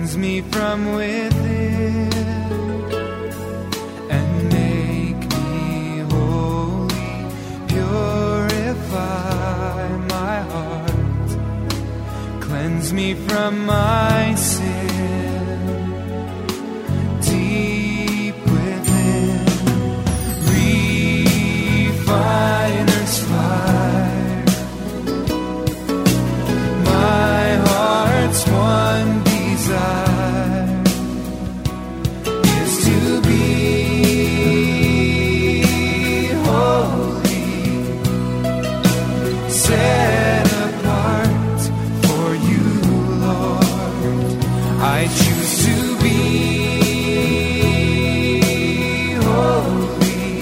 cleanse me from within and make me holy. Purify my heart, cleanse me from my sin. Deep within, refiner's fire. My heart's one desire is to be holy, set apart for you, Lord. I choose to be holy,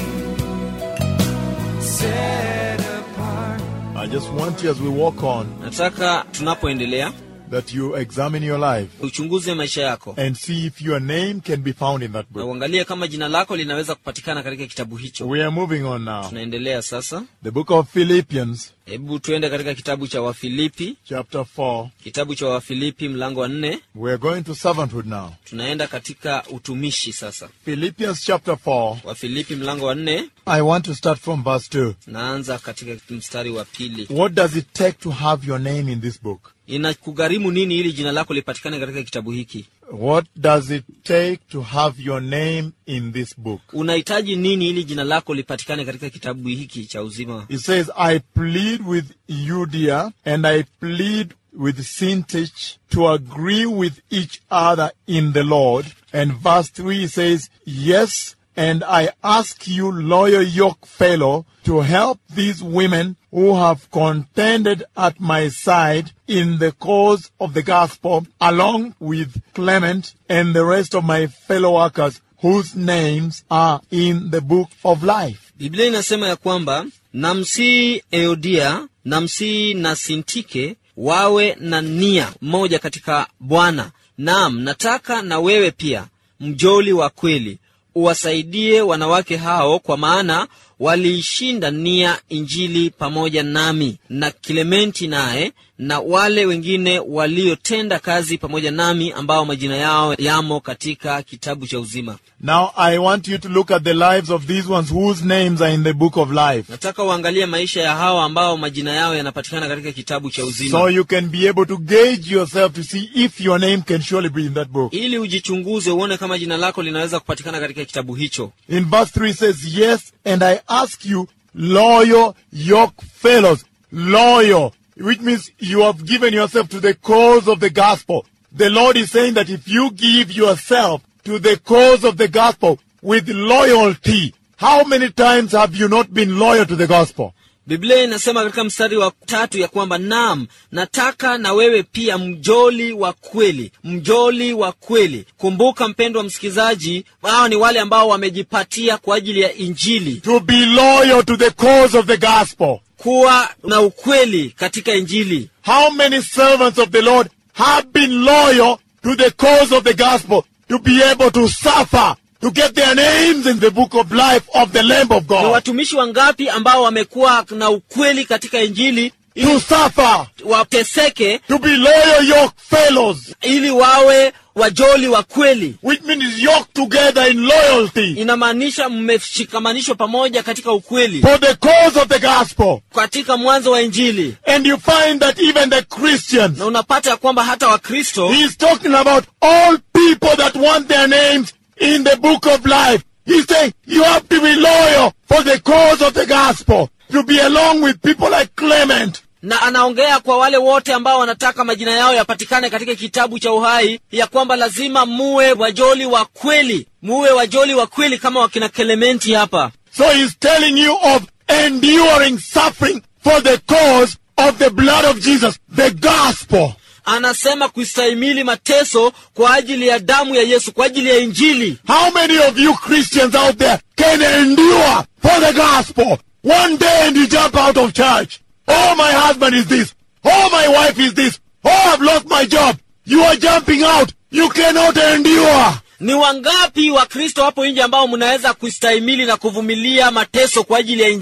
set apart. I just want you as we walk on nataka tunapoendelea that you examine your life uchunguze maisha yako and see if your name can be found in that na book. uangalie kama jina lako linaweza kupatikana katika kitabu hicho We are moving on now. tunaendelea sasa The book of Philippians, hebu tuende katika kitabu cha wafilipi chapter 4. kitabu cha wafilipi mlango wa nne We are going to servanthood now. tunaenda katika utumishi sasa Philippians chapter 4. wafilipi mlango wa nne I want to start from verse 2. naanza katika mstari wa pili What does it take to have your name in this book? inakugharimu nini ili jina lako lipatikane katika kitabu hiki What does it take to have your name in this book? unahitaji nini ili jina lako lipatikane katika kitabu hiki cha uzima It says, I plead with Eudia and I plead with Syntyche to agree with each other in the Lord. And verse 3 says, Yes, and I ask you, loyal yoke fellow, to help these women who have contended at my side in the cause of the gospel, along with Clement and the rest of my fellow workers whose names are in the book of life. biblia inasema ya kwamba namsii eodia namsii na sintike wawe na nia moja katika bwana naam nataka na wewe pia mjoli wa kweli uwasaidie wanawake hao kwa maana waliishinda nia injili pamoja nami na kilementi naye na wale wengine waliotenda kazi pamoja nami ambao majina yao yamo katika kitabu cha uzima Now I want you to look at the lives of these ones whose names are in the book of life. nataka uangalie maisha ya hawa ambao majina yao yanapatikana katika kitabu cha uzima So you can be able to gauge yourself to see if your name can surely be in that book. ili ujichunguze uone kama jina lako linaweza kupatikana katika kitabu hicho In verse 3 says, Yes, and I ask you, loyal yoke fellows, loyal, which means you have given yourself to the cause of the gospel. The Lord is saying that if you give yourself to the cause of the gospel with loyalty, how many times have you not been loyal to the gospel? biblia inasema katika mstari wa tatu ya kwamba nam nataka na wewe pia mjoli wa kweli mjoli wa kweli kumbuka mpendwa msikilizaji hawa ni wale ambao wamejipatia kwa ajili ya injili To be loyal to the cause of the gospel. kuwa na ukweli katika injili How many servants of the Lord have been loyal to the cause of the gospel to be able to suffer, to get their names in the book of life of the Lamb of ni God? watumishi wangapi ambao wamekuwa na ukweli katika injili To ili suffer, wateseke to be loyal yoke fellows, ili wawe wajoli wa kweli which means yoked together in loyalty inamaanisha mmeshikamanishwa pamoja katika ukweli for the cause of the gospel. katika mwanzo wa injili And you find that even the Christians, na unapata ya kwamba hata wakristo he's talking about all people that want their names in the book of life. He's saying you have to be loyal for the cause of the gospel, to be along with people like Clement, na anaongea kwa wale wote ambao wanataka majina yao yapatikane katika kitabu cha uhai ya kwamba lazima muwe wajoli wa kweli muwe wajoli wa kweli kama wakina kelementi hapa So he's telling you of enduring suffering for the cause of the blood of Jesus, the gospel. anasema kustahimili mateso kwa ajili ya damu ya yesu kwa ajili ya injili How many of you Christians out there can endure for the gospel? One day and you jump out of church. Oh, my husband is this. Oh, my wife is this. Oh, I've lost my job. You are jumping out. You cannot endure. ni wangapi wakristo hapo nje ambao mnaweza kustahimili na kuvumilia mateso kwa ajili ya injili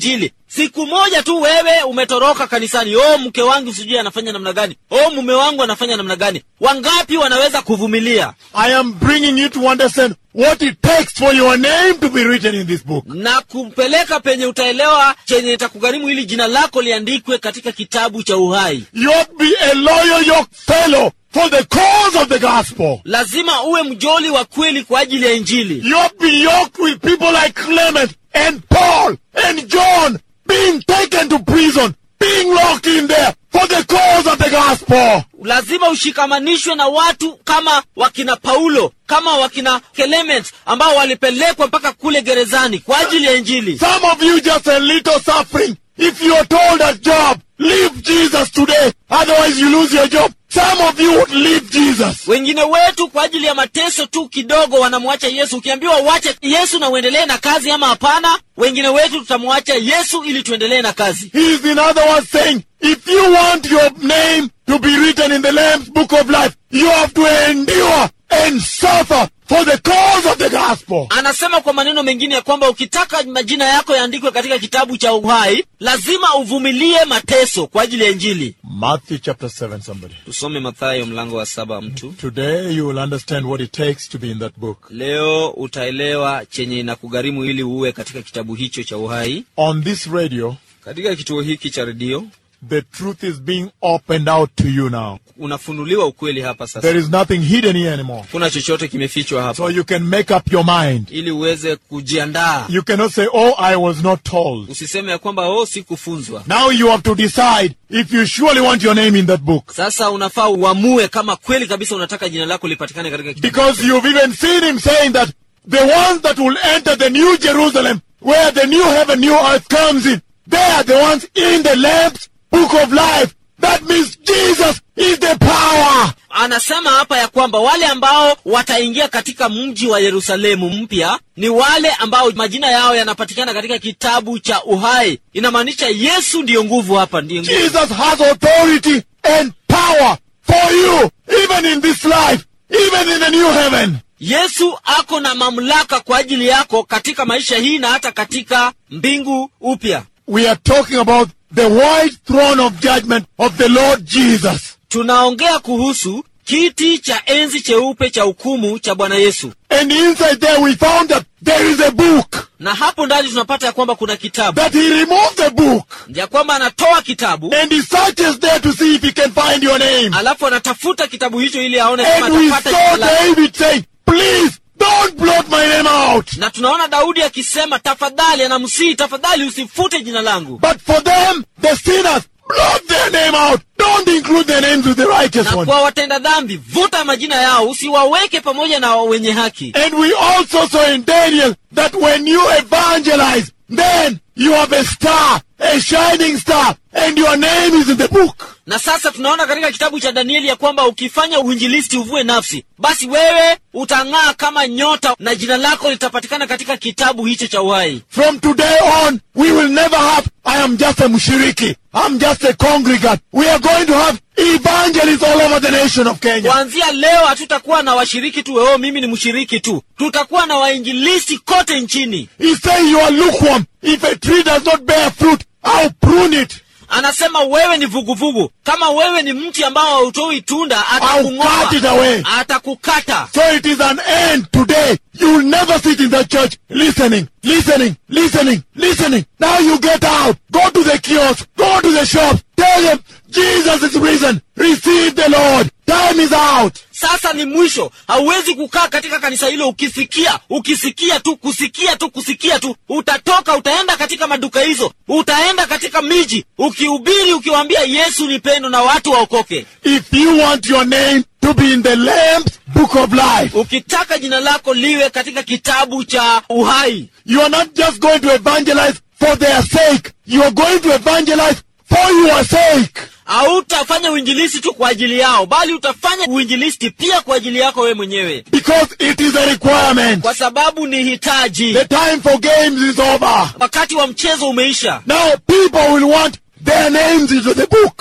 siku moja tu wewe umetoroka kanisani oh mke wangu sijui anafanya namna gani oh mume wangu anafanya namna gani wangapi wanaweza kuvumilia I am bringing you to understand what it takes for your name to be written in this book. na kumpeleka penye utaelewa chenye itakugharimu ili jina lako liandikwe katika kitabu cha uhai You have to be a loyal yoke fellow for the cause of the gospel. lazima uwe mjoli wa kweli kwa ajili ya injili You have to be yoked with people like Clement and Paul and John being taken to prison, being locked in there for the cause of the gospel. lazima ushikamanishwe na watu kama wakina paulo kama wakina clement ambao walipelekwa mpaka kule gerezani kwa ajili ya injili Some of you just a little suffering. If you are told a job, leave Jesus today, otherwise you lose your job. Some of you would leave Jesus. wengine wetu kwa ajili ya mateso tu kidogo wanamwacha yesu ukiambiwa uache yesu na uendelee na kazi ama hapana wengine wetu tutamwacha yesu ili tuendelee na kazi He is in other words saying, if you want your name to be written in the Lamb's book of life, you have to endure and suffer for the cause of the gospel. anasema kwa maneno mengine ya kwamba ukitaka majina yako yaandikwe katika kitabu cha uhai lazima uvumilie mateso kwa ajili ya injili Matthew chapter 7, somebody. tusome mathayo mlango wa saba mtu Today you will understand what it takes to be in that book. leo utaelewa chenye inakugharimu ili uwe katika kitabu hicho cha uhai On this radio, katika kituo hiki cha redio the truth is being opened out to you now. unafunuliwa ukweli hapa There sasa is nothing hidden here anymore. kuna chochote kimefichwa hapa So you can make up your mind. ili uweze kujiandaa You cannot say, oh, I was not told. usiseme ya kwamba oh sikufunzwa Now you have to decide if you surely want your name in that book. sasa unafaa uamue kama kweli kabisa unataka jina lako lipatikane katika kitabu Because you've even seen him saying that the ones that will enter the new Jerusalem, where the new heaven, new earth comes in, they are the ones in the Lamb's book of life. That means Jesus is the power. anasema hapa ya kwamba wale ambao wataingia katika mji wa yerusalemu mpya ni wale ambao majina yao yanapatikana katika kitabu cha uhai inamaanisha yesu ndiyo nguvu hapa ndiyo nguvu. Jesus has authority and power for you, even in this life, even in the new heaven. yesu ako na mamlaka kwa ajili yako katika maisha hii na hata katika mbingu upya We are talking about the white throne of judgment of the Lord Jesus. tunaongea kuhusu kiti cha enzi cheupe cha hukumu cha bwana yesu And inside there we found that there is a book. na hapo ndani tunapata ya kwamba kuna kitabu That he removed the book ya kwamba anatoa kitabu and he searches there to see if he can find your name. alafu anatafuta kitabu hicho ili aone kama And we atapata saw jina lako. David saying, please don't blot my name out. na tunaona daudi akisema tafadhali anamsihi tafadhali usifute jina langu But for them, the sinners, blot their name out. Don't include their names with the righteous na one. kwa watenda dhambi vuta majina yao usiwaweke pamoja na wenye haki And we also saw in Daniel that when you evangelize, then you have a star, a shining star, and your name is in the book. na sasa tunaona katika kitabu cha danieli ya kwamba ukifanya uinjilisti uvue nafsi basi wewe utang'aa kama nyota na jina lako litapatikana katika kitabu hicho cha uhai From today on, we will never have, I am just a mushiriki. I'm just a congregant. We are going to have evangelists all over the nation of Kenya. kuanzia leo hatutakuwa na washiriki tu oh mimi ni mshiriki tu tutakuwa na wainjilisti kote nchini He says you are lukewarm. If a tree does not bear fruit, I'll prune it. anasema wewe ni vuguvugu kama wewe ni mti ambao hautoi tunda I'll cut it away. atakung'oa atakukata So it is an end today. You will never sit in the church listening, listening, listening, listening. Now you get out. Go to the kiosk. Go to the shop. Tell them Jesus is risen. Receive the Lord. Time is out. sasa ni mwisho hauwezi kukaa katika kanisa hilo ukisikia ukisikia tu kusikia tu kusikia tu utatoka utaenda katika maduka hizo utaenda katika miji ukihubiri ukiwaambia yesu ni pendo na watu waokoke If you want your name to be in the Lamb's book of life, ukitaka jina lako liwe katika kitabu cha uhai you are not just going to evangelize for their sake. You are going to evangelize for your sake. hautafanya uinjilisti tu kwa ajili yao bali utafanya uinjilisti pia kwa ajili yako wewe mwenyewe Because it is a requirement. kwa sababu ni hitaji The time for games is over. wakati wa mchezo umeisha Now people will want their names into the book.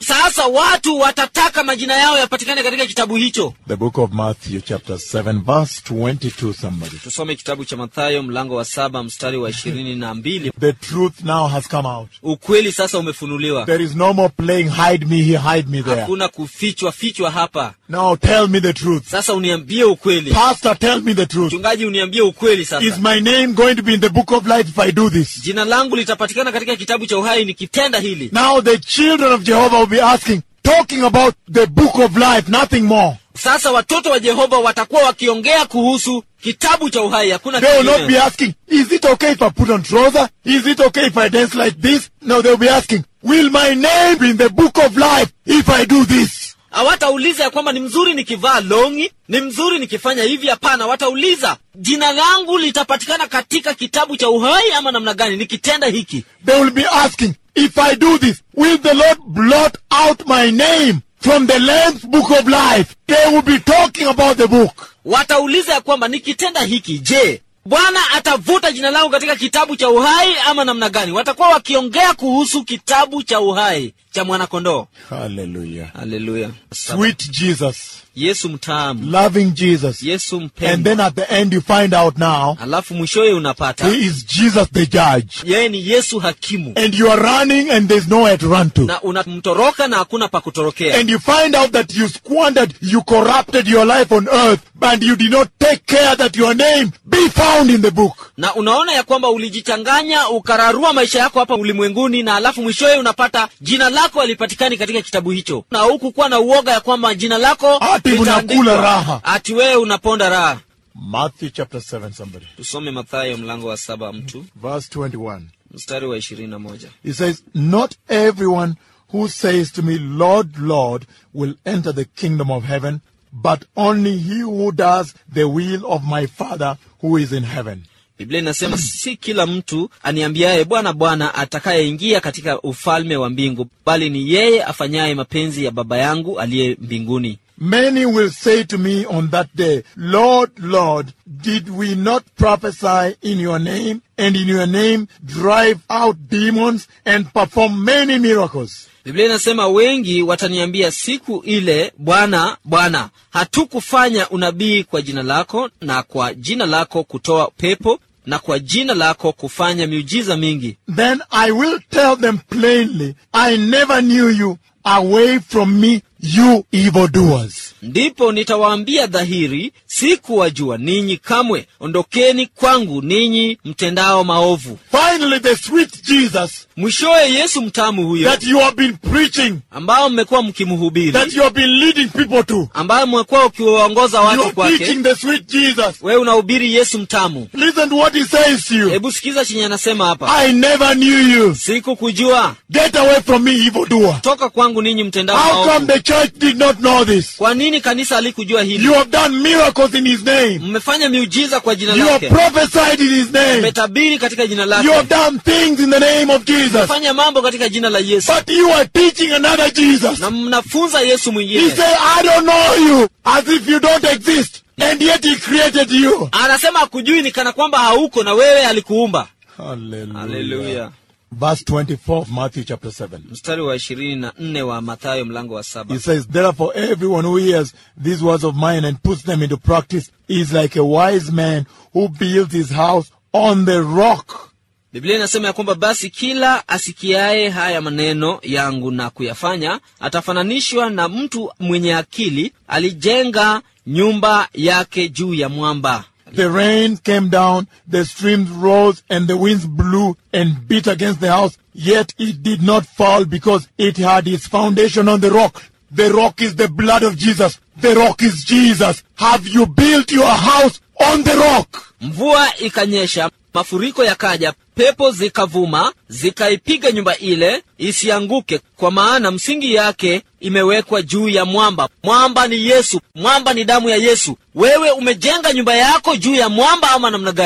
sasa watu watataka majina yao yapatikane katika kitabu hicho The book of Matthew, chapter 7, verse 22, somebody. tusome kitabu cha mathayo mlango wa saba mstari wa ishirini na mbili The truth now has come out. ukweli sasa umefunuliwa There is no more playing hide me here, hide me there. hakuna kufichwa fichwa hapa Now tell me the truth. sasa uniambie ukweli Pastor, tell me the truth. mchungaji uniambie ukweli Is sasa my name going to be in the book of life if I do this? jina langu litapatikana katika kitabu cha uhai nikitenda hili Now the children of Jehovah will be asking, talking about the book of life, nothing more. sasa watoto wa jehova watakuwa wakiongea kuhusu kitabu cha uhai hakuna They will not be kingine. asking, is it okay if I put on trouser? Is it okay if I dance like this? No, they'll be asking, will my name be in the book of life if I do this? hawatauliza ya kwamba ni mzuri nikivaa longi ni mzuri nikifanya hivi hapana watauliza jina langu litapatikana katika kitabu cha uhai ama namna gani nikitenda hiki They will be asking, if I do this, will the Lord blot out my name from the Lamb's book of life? They will be talking about the book. watauliza ya kwamba nikitenda hiki je bwana atavuta jina langu katika kitabu cha uhai ama namna gani watakuwa wakiongea kuhusu kitabu cha uhai cha mwanakondoo Hallelujah. haleluya Sweet Jesus, yesu mtamu loving Jesus. yesu And mpendwa then at the end you find out now, alafu mwishowe unapata he is Jesus the judge. yeye ni yesu hakimu And you are running and there's nowhere to run to. na unamtoroka na hakuna pa kutorokea And you find out that you squandered, you corrupted your life on earth, and you did not take care that your name be found in the book. na unaona ya kwamba ulijichanganya ukararua maisha yako hapa ulimwenguni na alafu mwishowe unapata jina lako halipatikani katika kitabu hicho na hukukuwa na uoga ya kwamba jina lako Ati litaandikwa. unakula raha. ati wewe unaponda raha Matthew chapter 7, somebody. tusome mathayo mlango wa saba mtu Verse 21. mstari wa ishirini na moja He says, Not everyone who says to me, Lord, Lord, will enter the kingdom of heaven, but only he who does the will of my Father who is in heaven. biblia inasema si kila mtu aniambiaye bwana bwana atakayeingia katika ufalme wa mbingu bali ni yeye afanyaye mapenzi ya baba yangu aliye mbinguni Many will say to me on that day, Lord, Lord, did we not prophesy in your name, and in your name drive out demons and perform many miracles? biblia inasema wengi wataniambia siku ile bwana bwana hatukufanya unabii kwa jina lako na kwa jina lako kutoa pepo na kwa jina lako kufanya miujiza mingi Then I will tell them plainly, I never knew you. Away from me, you evildoers. ndipo nitawaambia dhahiri sikuwajua ninyi kamwe ondokeni kwangu ninyi mtendao maovu Finally, the sweet Jesus mwishowe yesu mtamu huyo that you have been preaching, ambao mmekuwa that mkimhubiri you have been leading people to. ambayo mmekuwa ukiwaongoza You watu are kwake preaching the sweet Jesus. wewe unahubiri yesu mtamu Listen to what he says to you. hebu sikiza chenye anasema hapa I never knew you. sikukujua Get away from me, evildoer. toka kwangu ninyi mtendao How come maovu the church did not know this? kwa nini kanisa halikujua hili You have done miracles in his name. mmefanya miujiza kwa jina You have lake prophesied in his name. mmetabiri katika jina You have lake done things in the name of Jesus. mmefanya mambo katika jina la yesu But you are teaching another Jesus. na mnafunza yesu He mwingine said, I don't know you, as if you don't exist. And yet he created you. anasema hakujui ni kana kwamba hauko na wewe alikuumba Hallelujah. haleluya Verse 24 of Matthew chapter 7. mstari wa ishirini na nne wa mathayo mlango wa saba He says, Therefore, everyone who hears these words of mine and puts them into practice is like a wise man who builds his house on the rock. biblia inasema ya kwamba basi kila asikiaye haya maneno yangu na kuyafanya atafananishwa na mtu mwenye akili alijenga nyumba yake juu ya mwamba The rain came down, the streams rose, and the winds blew and beat against the house, yet it did not fall because it had its foundation on the rock. The rock is the blood of Jesus. The rock is Jesus. Have you built your house on the rock? mvua ikanyesha mafuriko yakaja pepo zikavuma zikaipiga nyumba ile isianguke kwa maana msingi yake imewekwa juu ya mwamba mwamba ni yesu mwamba ni damu ya yesu wewe umejenga nyumba yako juu ya mwamba ama namna gani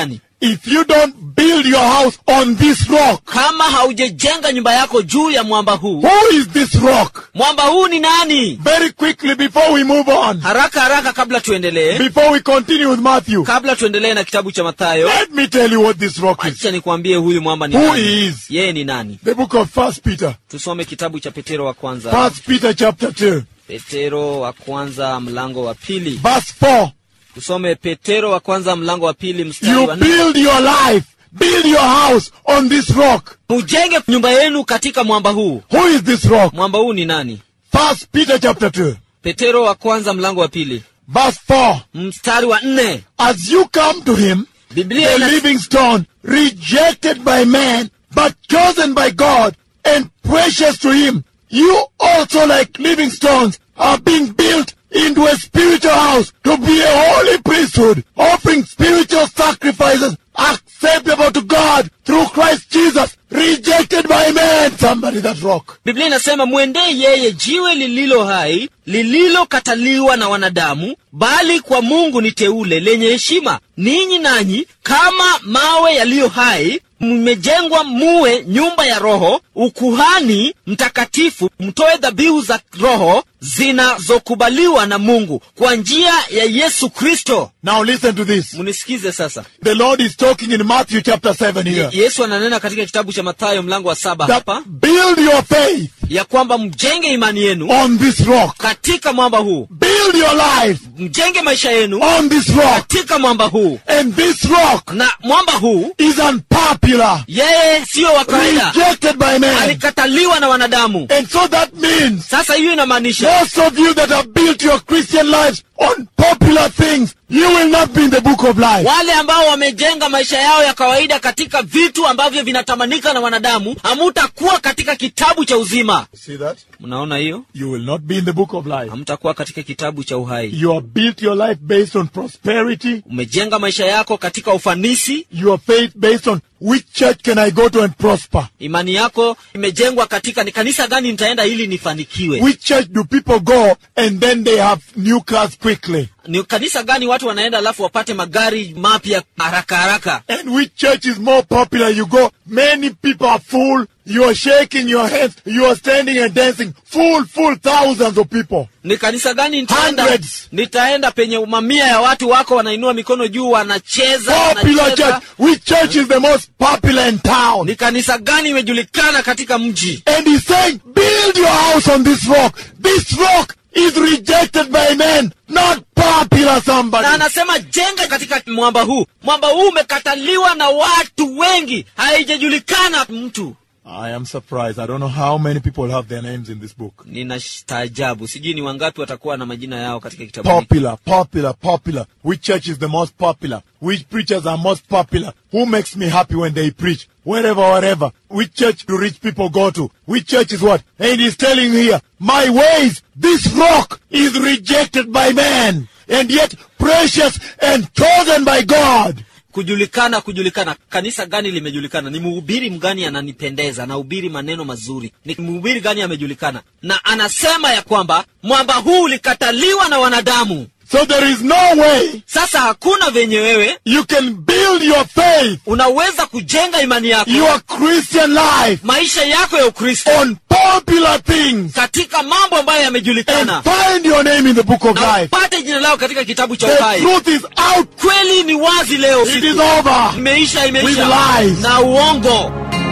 if you don't build your house on this rock, kama haujajenga nyumba yako juu ya mwamba huu who is this rock? mwamba huu ni nani Very quickly before we move on, haraka haraka kabla tuendelee before we continue with Matthew, kabla tuendelee na kitabu cha mathayo let me tell you what this rock is. acha nikwambie huyu mwamba ni Who nani is? yeye ni nani The book of First Peter. tusome kitabu cha petero wa kwanza First Peter chapter 2, petero wa kwanza mlango wa pili verse 4. tusome petero wa kwanza mlango wa pili mstari You wa nne build your life, build your house on this rock. mujenge nyumba yenu katika mwamba huu Who is this rock? mwamba huu ni nani First Peter chapter 2, petero wa kwanza mlango wa pili verse 4. mstari wa nne As you come to him, biblia the ina, living stone, rejected by man, but chosen by God and precious to him, you also like living stones are being built into a spiritual house to be a holy priesthood, offering spiritual sacrifices acceptable to God through Christ Jesus, rejected by man. Somebody that rock. biblia inasema mwendee yeye jiwe lililo hai lililokataliwa na wanadamu bali kwa mungu ni teule lenye heshima ninyi nanyi kama mawe yaliyo hai mmejengwa muwe nyumba ya roho ukuhani mtakatifu mtoe dhabihu za roho zinazokubaliwa na mungu kwa njia ya yesu kristo Now listen to this. munisikize sasa The Lord is talking in Matthew chapter 7 here. yesu ananena katika kitabu cha mathayo mlango wa saba That hapa build your faith ya kwamba mjenge imani yenu on this rock. katika mwamba huu Build your life mjenge maisha yenu on this rock. katika mwamba huu And this rock na mwamba huu is unpopular, yeye siyo wa kawaida rejected by man. alikataliwa na wanadamu And so that means sasa hiyo inamaanisha most of you that have built your Christian lives on popular things, you will not be in the book of life. wale ambao wamejenga maisha yao ya kawaida katika vitu ambavyo vinatamanika na wanadamu hamutakuwa katika kitabu cha uzima See that? mnaona hiyo You will not be in the book of life. hamtakuwa katika kitabu cha uhai You have built your life based on prosperity, umejenga maisha yako katika ufanisi your faith based on which church can I go to and prosper? imani yako imejengwa katika ni kanisa gani nitaenda ili nifanikiwe Which church do people go and then they have new cars quickly? ni kanisa gani watu wanaenda alafu wapate magari mapya haraka haraka And which church is more popular? You go, many people are full. You are shaking your hands. You are standing and dancing. Full, full thousands of people. ni kanisa gani nitaenda Hundreds. nitaenda penye mamia ya watu wako wanainua mikono juu wanacheza Popular wanacheza. church. Which church is the most popular in town? ni kanisa gani imejulikana katika mji And he's saying, build your house on this rock. This rock is rejected by men, not popular somebody. na anasema jenga katika mwamba huu mwamba huu umekataliwa na watu wengi haijajulikana mtu I am surprised. I don't know how many people have their names in this book. ninastaajabu sijui ni wangapi watakuwa na majina yao katika kitabu hiki Popular, popular, popular. Which church is the most popular? Which preachers are most popular? Who makes me happy when they preach? Wherever, wherever. Which church do rich people go to? Which church is what? And he's telling here, my ways, this rock is rejected by man, and yet precious and chosen by God. kujulikana kujulikana kanisa gani limejulikana ni mhubiri mgani ananipendeza anahubiri maneno mazuri ni mhubiri gani amejulikana na anasema ya kwamba mwamba huu ulikataliwa na wanadamu So there is no way sasa hakuna venye wewe you can build your faith, unaweza kujenga imani yako your Christian life, maisha yako ya ukristo on popular things katika mambo ambayo and yamejulikana find your name in the book of na life. upate jina lao katika kitabu cha The uhai truth is out. kweli ni wazi leo It siku. is over. imeisha With imeisha lies. na uongo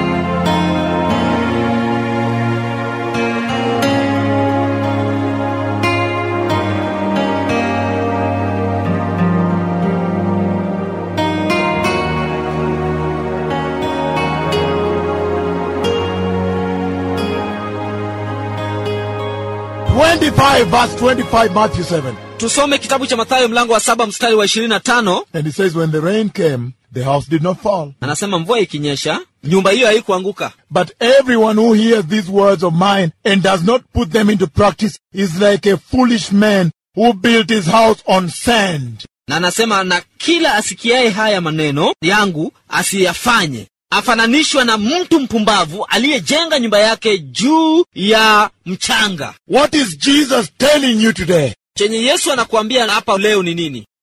Twenty-five, verse twenty-five, Matthew seven. tusome kitabu cha mathayo mlango wa saba mstari wa ishirini na tano And it says, when the rain came, the house did not fall. anasema mvua ikinyesha nyumba hiyo haikuanguka But everyone who hears these words of mine and does not put them into practice is like a foolish man who built his house on sand. na anasema na kila asikiaye haya maneno yangu asiyafanye afananishwa na mtu mpumbavu aliyejenga nyumba yake juu ya mchanga What is Jesus telling you today? chenye yesu anakuambia hapa leo ni nini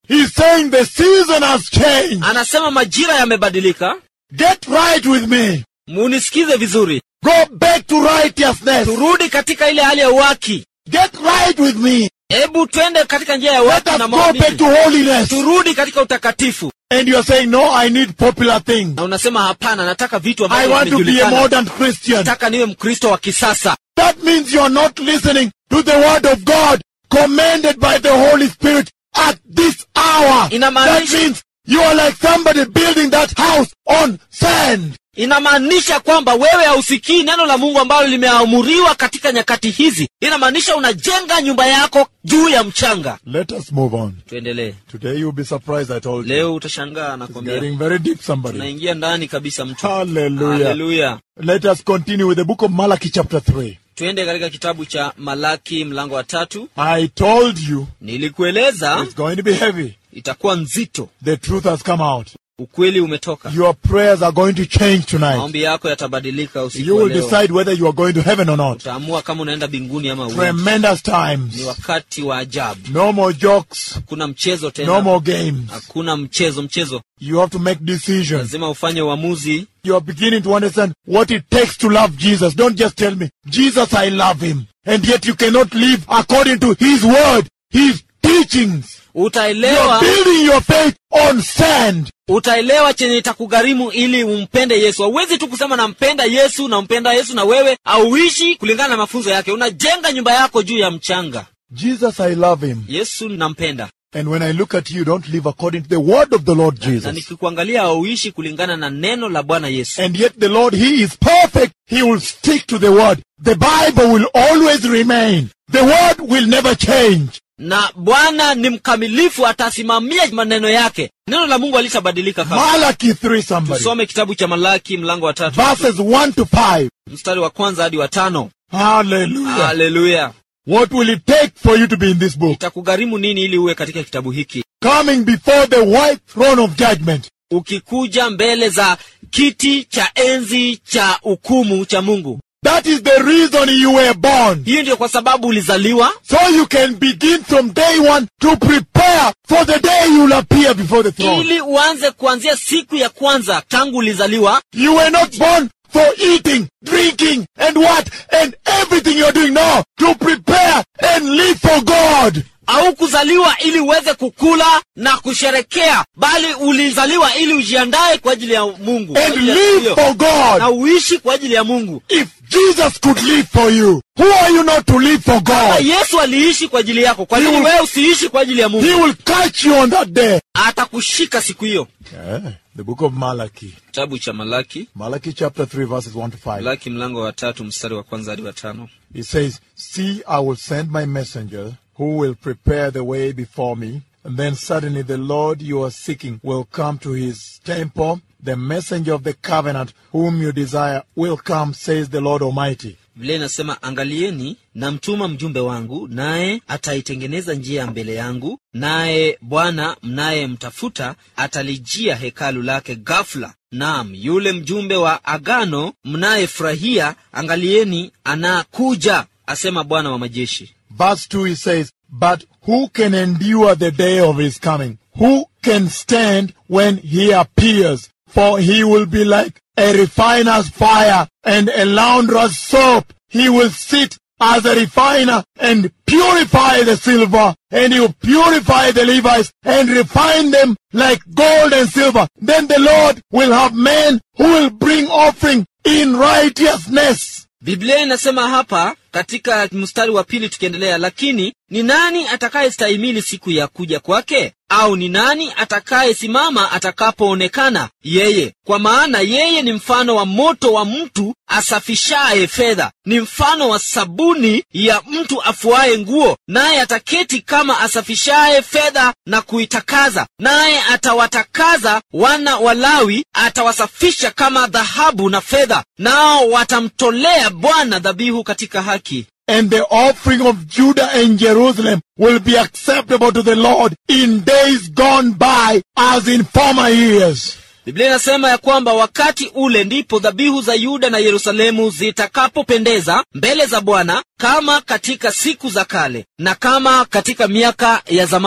He's saying the season has changed. anasema majira yamebadilika Get right with me. munisikize vizuri Go back to righteousness. turudi katika ile hali ya uwaki Get right with me. hebu twende katika njia ya Let uwaki us na go back maadili to holiness. turudi katika utakatifu And you're saying, no, I need popular things. na unasema hapana nataka vitu I ambavyo want to be a vimejulikana modern Christian. nataka niwe mkristo wa kisasa That means you're not listening to the word of God commanded by the Holy Spirit at this hour. Inamaanisha- That means you are like somebody building that house on sand. inamaanisha kwamba wewe hausikii neno la mungu ambalo limeamuriwa katika nyakati hizi inamaanisha unajenga nyumba yako juu ya mchanga Let us move on. tuendelee Today you'll be surprised I told you. leo utashangaa It's nakwambia getting very deep somebody. tunaingia ndani kabisa mtu Hallelujah. haleluya Let us continue with the book of Malachi chapter 3. twende katika kitabu cha malaki mlango wa tatu I told you nilikueleza it's going to be heavy. itakuwa nzito The truth has come out. ukweli umetoka Your prayers are going to change tonight. maombi yako yatabadilika usiku You wa will leo decide whether you are going to heaven or not. utaamua kama unaenda mbinguni ama uendi. Tremendous ni times. wakati wa ajabu No more jokes. hakuna mchezo No tena more games. hakuna mchezo mchezo You have to make decisions. lazima ufanye uamuzi You are beginning to understand what it takes to love Jesus. Don't just tell me, Jesus, I love him. And yet you cannot live according to his word, his teachings. You are utaelewa building your faith on sand. utaelewa chenye itakugharimu ili umpende yesu hauwezi tu kusema nampenda yesu nampenda yesu na wewe auishi kulingana na mafunzo yake unajenga nyumba yako juu ya mchanga Jesus, I love him. yesu nampenda And when I look at you, don't live according to the word of the Lord na Jesus. nikikuangalia hauishi kulingana na neno la bwana yesu And yet the Lord, He is perfect. He will stick to the word. The Bible will always remain. The word will never change. na bwana ni mkamilifu atasimamia maneno yake neno la mungu alitabadilika kama Malachi 3 somebody. tusome kitabu cha malaki mlango wa tatu Verses 1 to 5. mstari wa kwanza hadi wa tano Hallelujah. haleluya What will it take for you to be in this book? itakugharimu nini ili uwe katika kitabu hiki Coming before the white throne of judgment. ukikuja mbele za kiti cha enzi cha hukumu cha mungu That is the reason you were born. hiyo ndiyo kwa sababu ulizaliwa So you can begin from day one to prepare for the day you'll appear before the throne. ili uanze kuanzia siku ya kwanza tangu ulizaliwa You were not born for eating, drinking, and what? And everything you're doing now to prepare and live for God. au kuzaliwa ili uweze kukula na kusherekea bali ulizaliwa ili ujiandae kwa ajili ya mungu kwa And ajili ya siku live hiyo. for God. na uishi kwa ajili ya mungu If Jesus could live for you, who are you not to live for na God? yesu aliishi kwa ajili yako kwa nini He will- wewe usiishi kwa ajili ya He mungu will catch you on that day. atakushika siku hiyo the book of Malachi. kitabu cha malaki Malachi chapter 3 verses 1 to 5. malaki mlango wa tatu mstari wa kwanza hadi wa tano It says, See, I will send my messenger who will prepare the way before me. And then suddenly the Lord you are seeking will come to his temple. The messenger of the covenant whom you desire will come, says the Lord Almighty. biblia inasema angalieni namtuma mjumbe wangu naye ataitengeneza njia mbele yangu naye bwana mnayemtafuta atalijia hekalu lake ghafula naam yule mjumbe wa agano mnayefurahia angalieni anakuja asema bwana wa majeshi Verse 2 he says, But who can endure the day of his coming? Who can stand when he appears? For he will be like a refiner's fire and a launderer's soap. He will sit as a refiner and purify the silver, and he will purify the Levites and refine them like gold and silver. Then the Lord will have men who will bring offering in righteousness. biblia inasema hapa katika mstari wa pili tukiendelea lakini ni nani atakayestahimili siku ya kuja kwake au ni nani atakayesimama atakapoonekana yeye kwa maana yeye ni mfano wa moto wa mtu asafishaye fedha ni mfano wa sabuni ya mtu afuaye nguo naye ataketi kama asafishaye fedha na kuitakaza naye atawatakaza wana walawi atawasafisha kama dhahabu na fedha nao watamtolea bwana dhabihu katika haki and the offering of Judah and Jerusalem will be acceptable to the Lord in days gone by as in former years. biblia inasema ya kwamba wakati ule ndipo dhabihu za yuda na yerusalemu zitakapopendeza mbele za bwana kama katika siku za kale na kama katika miaka ya zamani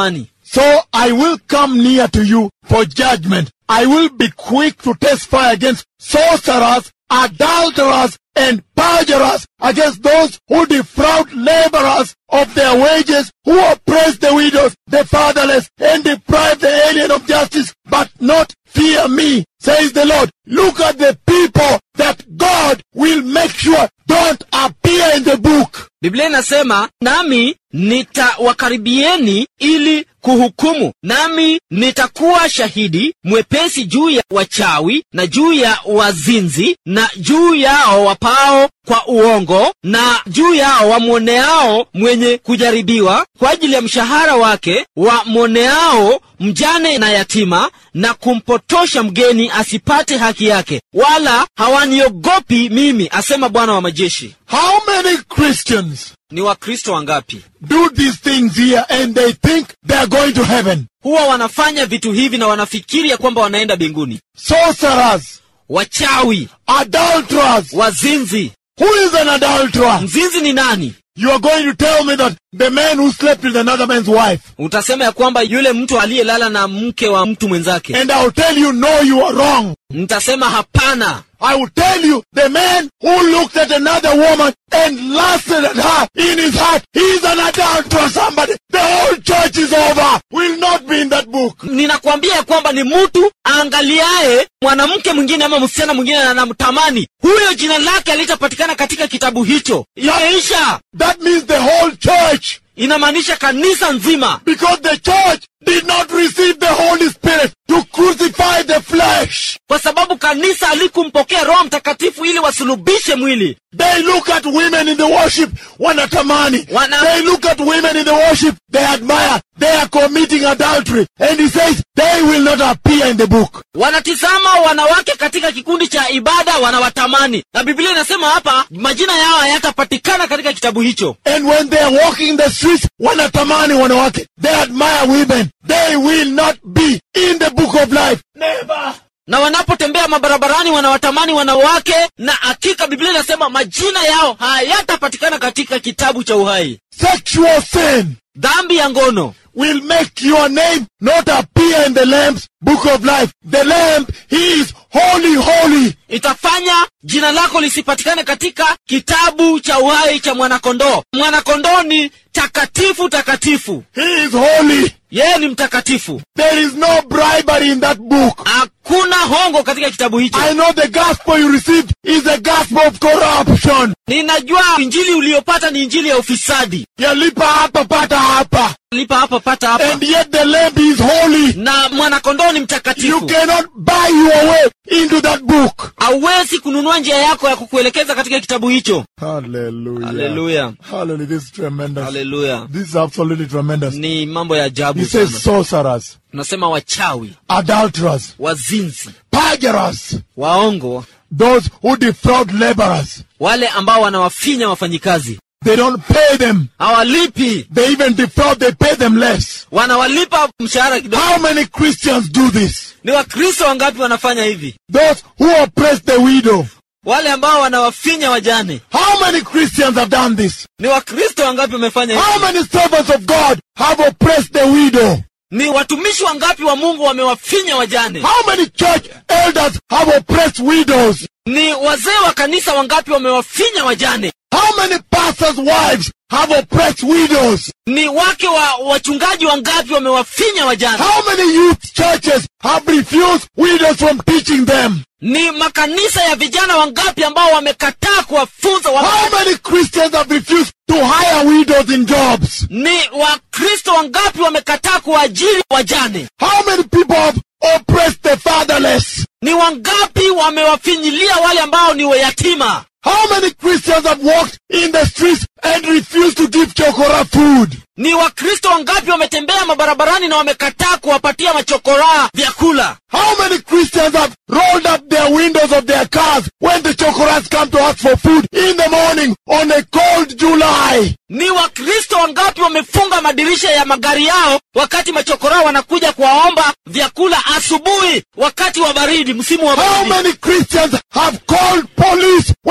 So I will come near to you for judgment. I will be quick to testify against sorcerers, adulterers, and perjurers, against those who defraud laborers of their wages, who oppress the widows, the fatherless, and deprive the alien of justice, but not fear me, says the Lord. Look at the people that God will make sure don't appear in the book. biblia inasema nami nitawakaribieni ili kuhukumu nami nitakuwa shahidi mwepesi juu ya wachawi na juu ya wazinzi na juu yao wapao kwa uongo na juu yao wamwoneao mwenye kujaribiwa kwa ajili ya mshahara wake wamwoneao mjane na yatima na kumpotosha mgeni asipate haki yake wala hawaniogopi mimi asema bwana wa majeshi How many Christians ni wakristo wangapi do these things here and they think they are going to heaven? huwa wanafanya vitu hivi na wanafikiri ya kwamba wanaenda mbinguni Sorcerers, wachawi adulterers. wazinzi Who is an adulterer? mzinzi ni nani You are going to tell me that the man who slept with another man's wife. utasema ya kwamba yule mtu aliyelala na mke wa mtu mwenzake And I will tell you, no, you are wrong. nitasema hapana I will tell you, the man who looked at another woman and lusted at her in his heart, he's an adulterer, somebody. The whole church is over. Will not be in that book. ninakwambia ya kwamba ni mtu aangaliaye mwanamke mwingine ama msichana mwingine na anamtamani huyo jina lake alitapatikana katika kitabu hicho imeisha That means the whole church. inamaanisha kanisa nzima Because the church did not receive the Holy Spirit to crucify the flesh. kwa sababu kanisa alikumpokea roho mtakatifu ili wasulubishe mwili They look at women in the worship, wanatamani. Wana- They look at women in the worship, they admire. They are committing adultery. And he says, they will not appear in the book. wanatizama wanawake katika kikundi cha ibada wanawatamani na biblia inasema hapa majina yao hayatapatikana katika kitabu hicho And when they are walking in the streets, wanatamani wanawake. They admire women. They will not be in the book of life. Never. na wanapotembea mabarabarani wanawatamani wanawake na hakika biblia inasema majina yao hayatapatikana katika kitabu cha uhai Sexual sin dhambi ya ngono will make your name not appear in the Lamb's book of life. The Lamb, he is holy, holy. itafanya jina lako lisipatikane katika kitabu cha uhai cha mwanakondoo mwanakondoo ni takatifu takatifu He is holy. yeye ni mtakatifu There is no bribery in that book. hakuna hongo katika kitabu hicho I know the gospel you received is the gospel of corruption. ninajua injili uliyopata ni injili ya ufisadi Yalipa hapa pata hapa. lipa hapa pata hapa And yet the lamb is holy. na mwanakondoo ni You mtakatifu cannot buy your way into that book. hauwezi kununua njia yako ya kukuelekeza katika kitabu hicho Hallelujah. Hallelujah. Hallelujah. This is tremendous. haleluya This is absolutely tremendous. ni mambo ya He ajabu says sana sorcerers, tunasema wachawi adulterers, wazinzi perjurers, waongo those who defraud laborers. wale ambao wanawafinya wafanyikazi They don't pay them. hawalipi They even defraud, they pay them less. wanawalipa mshahara kidogo How many Christians do this? ni wakristo wangapi wanafanya hivi Those who oppress the widow. wale ambao wanawafinya wajane How many Christians have done this? ni wakristo wangapi wamefanya hivi How many servants of God have oppressed the widow? ni watumishi wangapi wa mungu wamewafinya wajane How many church elders have oppressed widows? ni wazee wa kanisa wangapi wamewafinya wajane How many pastors' wives have oppressed widows? ni wake wa wachungaji wangapi wamewafinya wajane How many youth churches have refused widows from teaching them? ni makanisa ya vijana wangapi ambao wamekataa kuwafunza wa... How many Christians have refused to hire widows in jobs? ni wakristo wangapi wamekataa kuajiri wajane How many people have oppressed the fatherless? ni wangapi wamewafinyilia wale ambao ni wayatima How many Christians have walked in the streets and refused to give chokora food? ni wakristo wangapi wametembea mabarabarani na wamekataa kuwapatia machokoraa vyakula How many Christians have rolled up their windows of their cars when the chokoras come to ask for food in the morning on a cold July? ni wakristo wangapi wamefunga madirisha ya magari yao wakati machokoraa wanakuja kuwaomba vyakula asubuhi wakati wa baridi msimu wa How baridi many Christians have called police when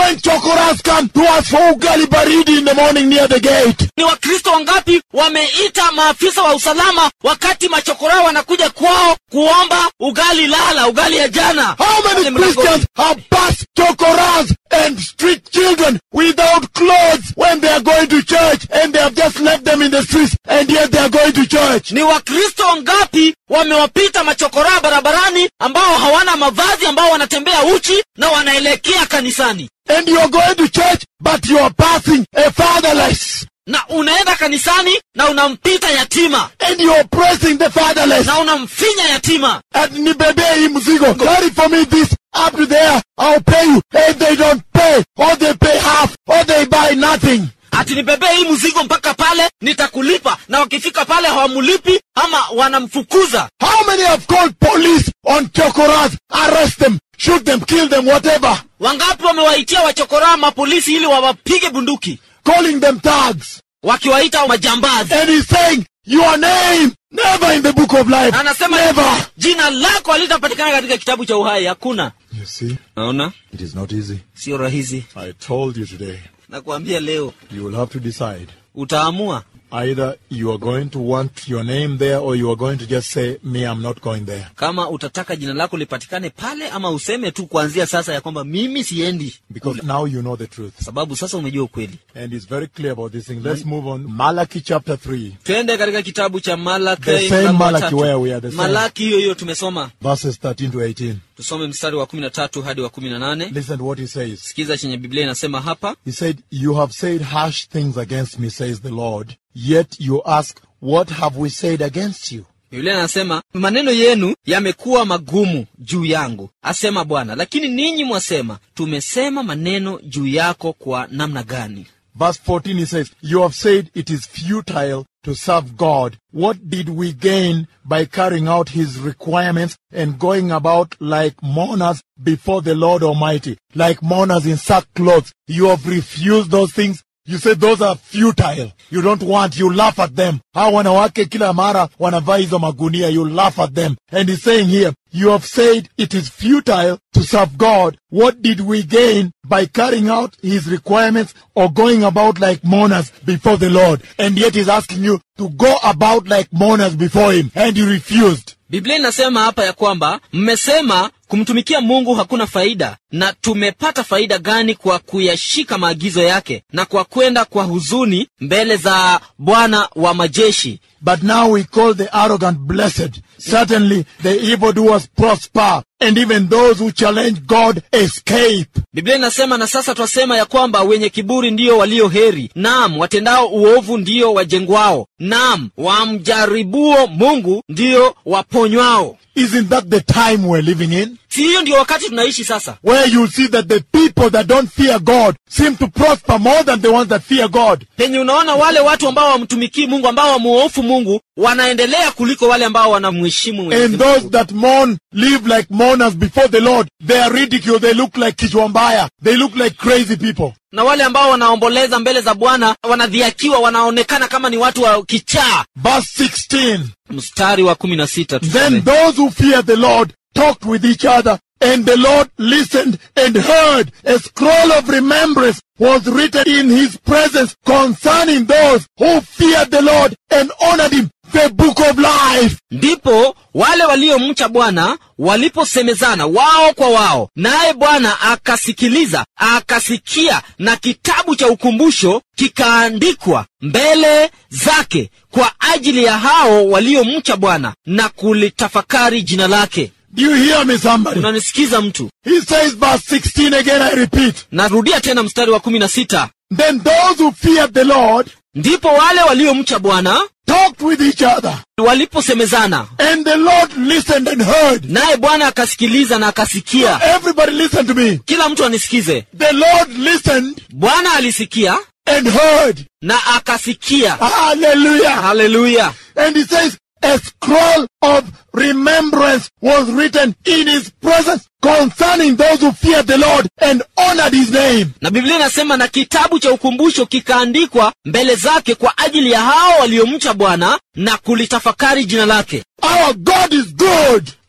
chokoras come to us for ugali baridi in the morning near the gate? ni wakristo wangapi wameita maafisa wa usalama wakati machokora wanakuja kwao kuomba ugali lala ugali ya jana How Pale many mlangoni. Christians have passed chokoras and street children without clothes when they are going to church and they have just left them in the streets and yet they are going to church? ni wakristo wangapi wamewapita machokoraa barabarani ambao hawana mavazi ambao wanatembea uchi na wanaelekea kanisani And you are going to church but you are passing a fatherless na unaenda kanisani na unampita yatima and you are pressing the fatherless. na unamfinya yatima And nibebe hii mzigo. Carry for me this up to there. I'll pay you. And they don't pay or they pay half or they buy nothing. ati nibebee hii mzigo mpaka pale nitakulipa na wakifika pale hawamulipi ama wanamfukuza How many have called police on chokoras? Arrest them, shoot them, kill them, whatever. wangapi wamewaitia wachokoraa mapolisi ili wawapige bunduki Calling them thugs. wakiwaita majambazi And he's saying, your name never in the book of life. Na anasema Never. jina lako halitapatikana katika kitabu cha uhai hakuna You see, naona it is not easy. sio rahisi I told you today, nakuambia leo you will have to decide. utaamua Either you are going to want your name there or you are going to just say, me, I'm not going there. kama utataka jina lako lipatikane pale ama useme tu kuanzia sasa ya kwamba mimi siendi Because now you know the truth. sababu sasa umejua ukweli And it's very clear about this thing. Let's move on. Malachi chapter 3, twende katika kitabu cha malaki The same mlango wa Malachi tatu. where we are the same. malaki hiyo hiyo tumesoma verses 13 to 18. tusome mstari wa kumi na tatu hadi wa kumi na nane Listen to what he says. sikiza chenye biblia inasema hapa He said, You have said harsh things against me, says the Lord. Yet you ask, What have we said against you? biblia inasema maneno yenu yamekuwa magumu juu yangu asema bwana lakini ninyi mwasema tumesema maneno juu yako kwa namna gani Verse 14 he says, You have said it is futile to serve God. What did we gain by carrying out his requirements and going about like mourners before the Lord Almighty? Like mourners in sackcloth. You have refused those things. You said those are futile. You don't want, you laugh at them. Hawa wanawake kila mara wanavaa hizo magunia, you laugh at them. And he's saying here, you have said it is futile to serve God. What did we gain by carrying out his requirements or going about like mourners before the Lord? And yet he's asking you to go about like mourners before him. And you refused. biblia inasema hapa ya kwamba mmesema kumtumikia mungu hakuna faida na tumepata faida gani kwa kuyashika maagizo yake na kwa kwenda kwa huzuni mbele za bwana wa majeshi But now we call the arrogant blessed. Certainly the evildoers prosper. And even those who challenge God escape. biblia inasema na sasa twasema ya kwamba wenye kiburi ndiyo walio heri naam watendao uovu ndiyo wajengwao naam wamjaribuo mungu ndiyo waponywao Isn't that the time we're living in? si hiyo ndiyo wakati tunaishi sasa Where you see that the people that don't fear God seem to prosper more than the ones that fear God. penye unaona wale watu ambao wamtumikii mungu ambao wamuofu mungu wanaendelea kuliko wale ambao wanamheshimu Mwenyezi And Mungu. those that mourn live like mourners before the Lord. They are ridiculed. They look like kichwambaya. They look like crazy people. na wale ambao wanaomboleza mbele za bwana wanadhiakiwa wanaonekana kama ni watu wa kichaa Verse 16. mstari wa kumi na sita Then those who fear the Lord talked with each other, and the Lord listened and heard. A scroll of remembrance was written in his presence concerning those who feared the Lord and honored him. The book of life. ndipo wale waliomcha bwana waliposemezana wao kwa wao naye bwana akasikiliza akasikia na kitabu cha ukumbusho kikaandikwa mbele zake kwa ajili ya hao waliomcha bwana na kulitafakari jina lake Do you hear me, somebody? unanisikiza mtu He says, verse 16 again, I repeat. narudia tena mstari wa kumi na sita Then those who feared the Lord ndipo wale waliomcha bwana talked with each other, waliposemezana and the Lord listened and heard. naye bwana akasikiliza na akasikia Everybody listen to me. kila mtu anisikize The Lord listened bwana alisikia and heard. na akasikia Hallelujah. haleluya And he says, a scroll of remembrance was written in his presence concerning those who feared the Lord and honored his name. na biblia inasema na kitabu cha ukumbusho kikaandikwa mbele zake kwa ajili ya hao waliomcha bwana na kulitafakari jina lake Our God is good.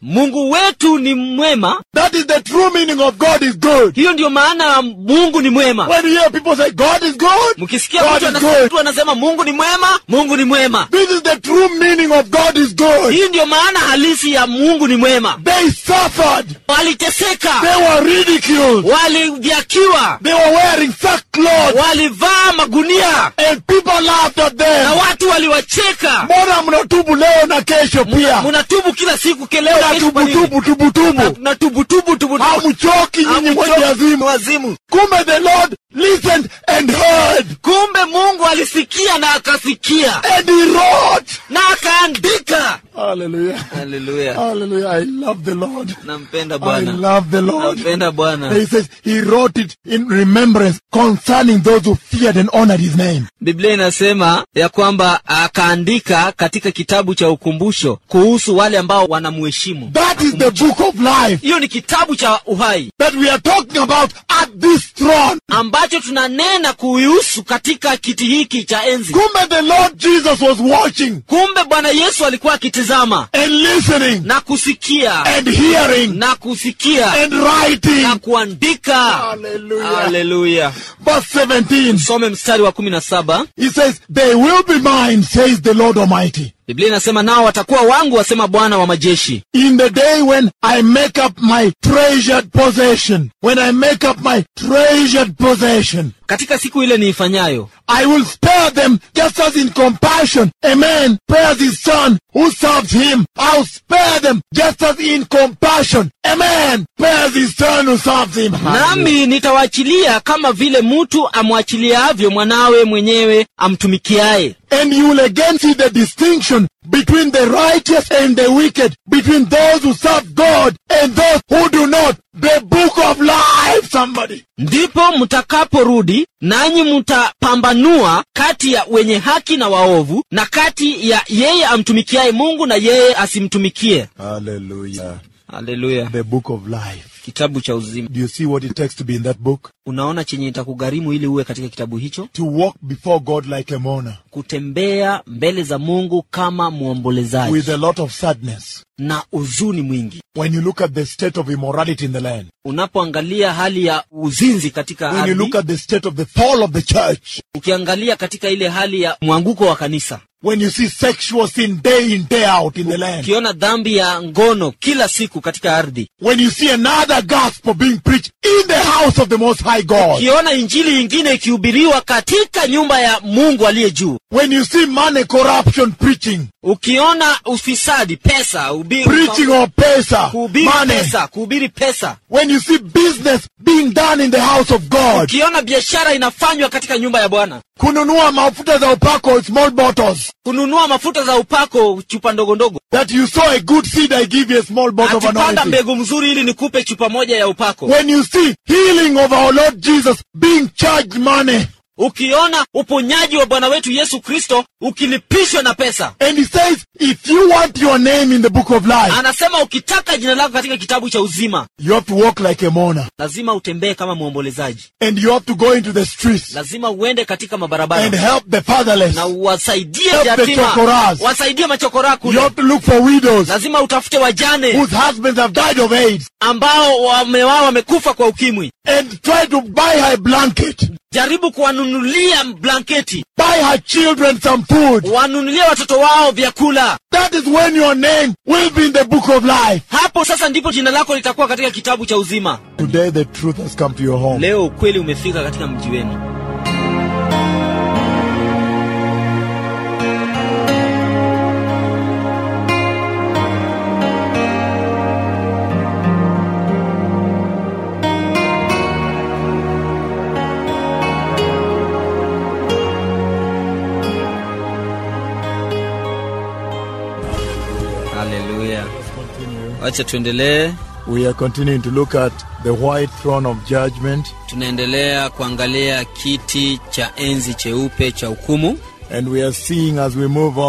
mungu wetu ni mwema That is the true meaning of God is good. hiyo ndiyo maana ya mungu ni mwema When you hear people say God is good, mkisikia God mtu is anasema, good. mtu anasema mungu ni mwema mungu ni mwema This is the true meaning of God is good. hii ndiyo maana halisi ya mungu ni mwema They suffered. waliteseka They were ridiculed. walidhyakiwa They were wearing sackcloth. walivaa magunia And people laughed at na them. watu waliwacheka Mbona mnatubu leo na kesho pia? munatubu kila siku keleo kesho kwa nini? Mnatubu tubu tubu. na tubu tubu tubu Hamchoki nyinyi mwenye azimu. wazimu Kumbe the Lord listened and heard. kumbe mungu alisikia na akasikia And he wrote. na akaandika Hallelujah. haleluya Hallelujah. I love the Lord. nampenda I bwana love the Lord. nampenda bwana He says he wrote it in remembrance concerning those who feared and honored his name. biblia inasema ya kwamba akaandika katika kitabu cha ukumbusho kuhusu wale ambao wanamuheshimu That is the book of life hiyo ni kitabu cha uhai that we are talking about at this throne. ambacho tunanena kuhusu katika kiti hiki cha enzi Kumbe the Lord Jesus was watching kumbe bwana yesu alikuwa akitizama and listening na kusikia and hearing na kusikia and writing. na kuandika Hallelujah. haleluya Verse 17, some mstari wa kumi na saba he says, They will be mine, says the Lord Almighty, biblia inasema nao watakuwa wangu wasema bwana wa majeshi in the day when I make up my treasured possession. When I make up my treasured possession. katika siku ile niifanyayo I will spare them just as in compassion a man spares his son who serves him. I'll spare them just as in compassion a man spares his son who serves him. nami nitawaachilia kama vile mtu amwachiliavyo mwanawe mwenyewe amtumikiaye And you will again see the distinction between the righteous and the wicked, between those who serve God and those who do not. The book of life, somebody. ndipo mtakaporudi nanyi mtapambanua kati ya wenye haki na waovu na kati ya yeye amtumikiaye mungu na yeye asimtumikie Hallelujah. haleluya The book of life. kitabu cha uzima Do you see what it takes to be in that book? unaona chenye itakugharimu ili uwe katika kitabu hicho To walk before God like a mourner kutembea mbele za mungu kama mwombolezaji with a lot of sadness. na huzuni mwingi When you look at the state of immorality in the land, unapoangalia hali ya uzinzi katika when you ardhi look at the state of the fall of the church, ukiangalia katika ile hali ya mwanguko wa kanisa when you see sexual sin day in, day out in the land, ukiona dhambi ya ngono kila siku katika ardhi when you see another gospel being preached in the house of the Most High God, ukiona injili ingine ikihubiriwa katika nyumba ya mungu aliye juu when you see money corruption preaching, ukiona ufisadi pesa ubi, preaching of pesa, kuhubiri money, pesa kuhubiri pesa when you see business being done in the house of God, ukiona biashara inafanywa katika nyumba ya bwana kununua mafuta za upako, small bottles, kununua mafuta za upako chupa ndogo ndogo that you sow a good seed, I give you a small bottle of akipanda anointing. mbegu mzuri ili nikupe chupa moja ya upako When you see healing of our Lord Jesus being charged money, ukiona uponyaji wa bwana wetu yesu kristo ukilipishwa na pesa and he says, if you want your name in the book of life, anasema ukitaka jina lako katika kitabu cha uzima you have to walk like a mourner, lazima utembee kama mwombolezaji and you have to go into the streets lazima uende katika and mabarabara help the fatherless. na uwasaidie Help the yatima chokoras. wasaidie machokora You kule have to look for widows lazima utafute wajane whose husbands have died of AIDS ambao wame wao wamekufa kwa ukimwi and try to buy her a blanket, jaribu kuwanunulia blanketi buy her children some food. wanunulie watoto wao vyakula That is when your name will be in the book of life. hapo sasa ndipo jina lako litakuwa katika kitabu cha uzima Today the truth has come to your home. leo ukweli umefika katika mji wenu haleluya wacha tuendelee We are continuing to look at the white throne of judgment, tunaendelea kuangalia kiti cha enzi cheupe cha hukumu and we are seeing as we move on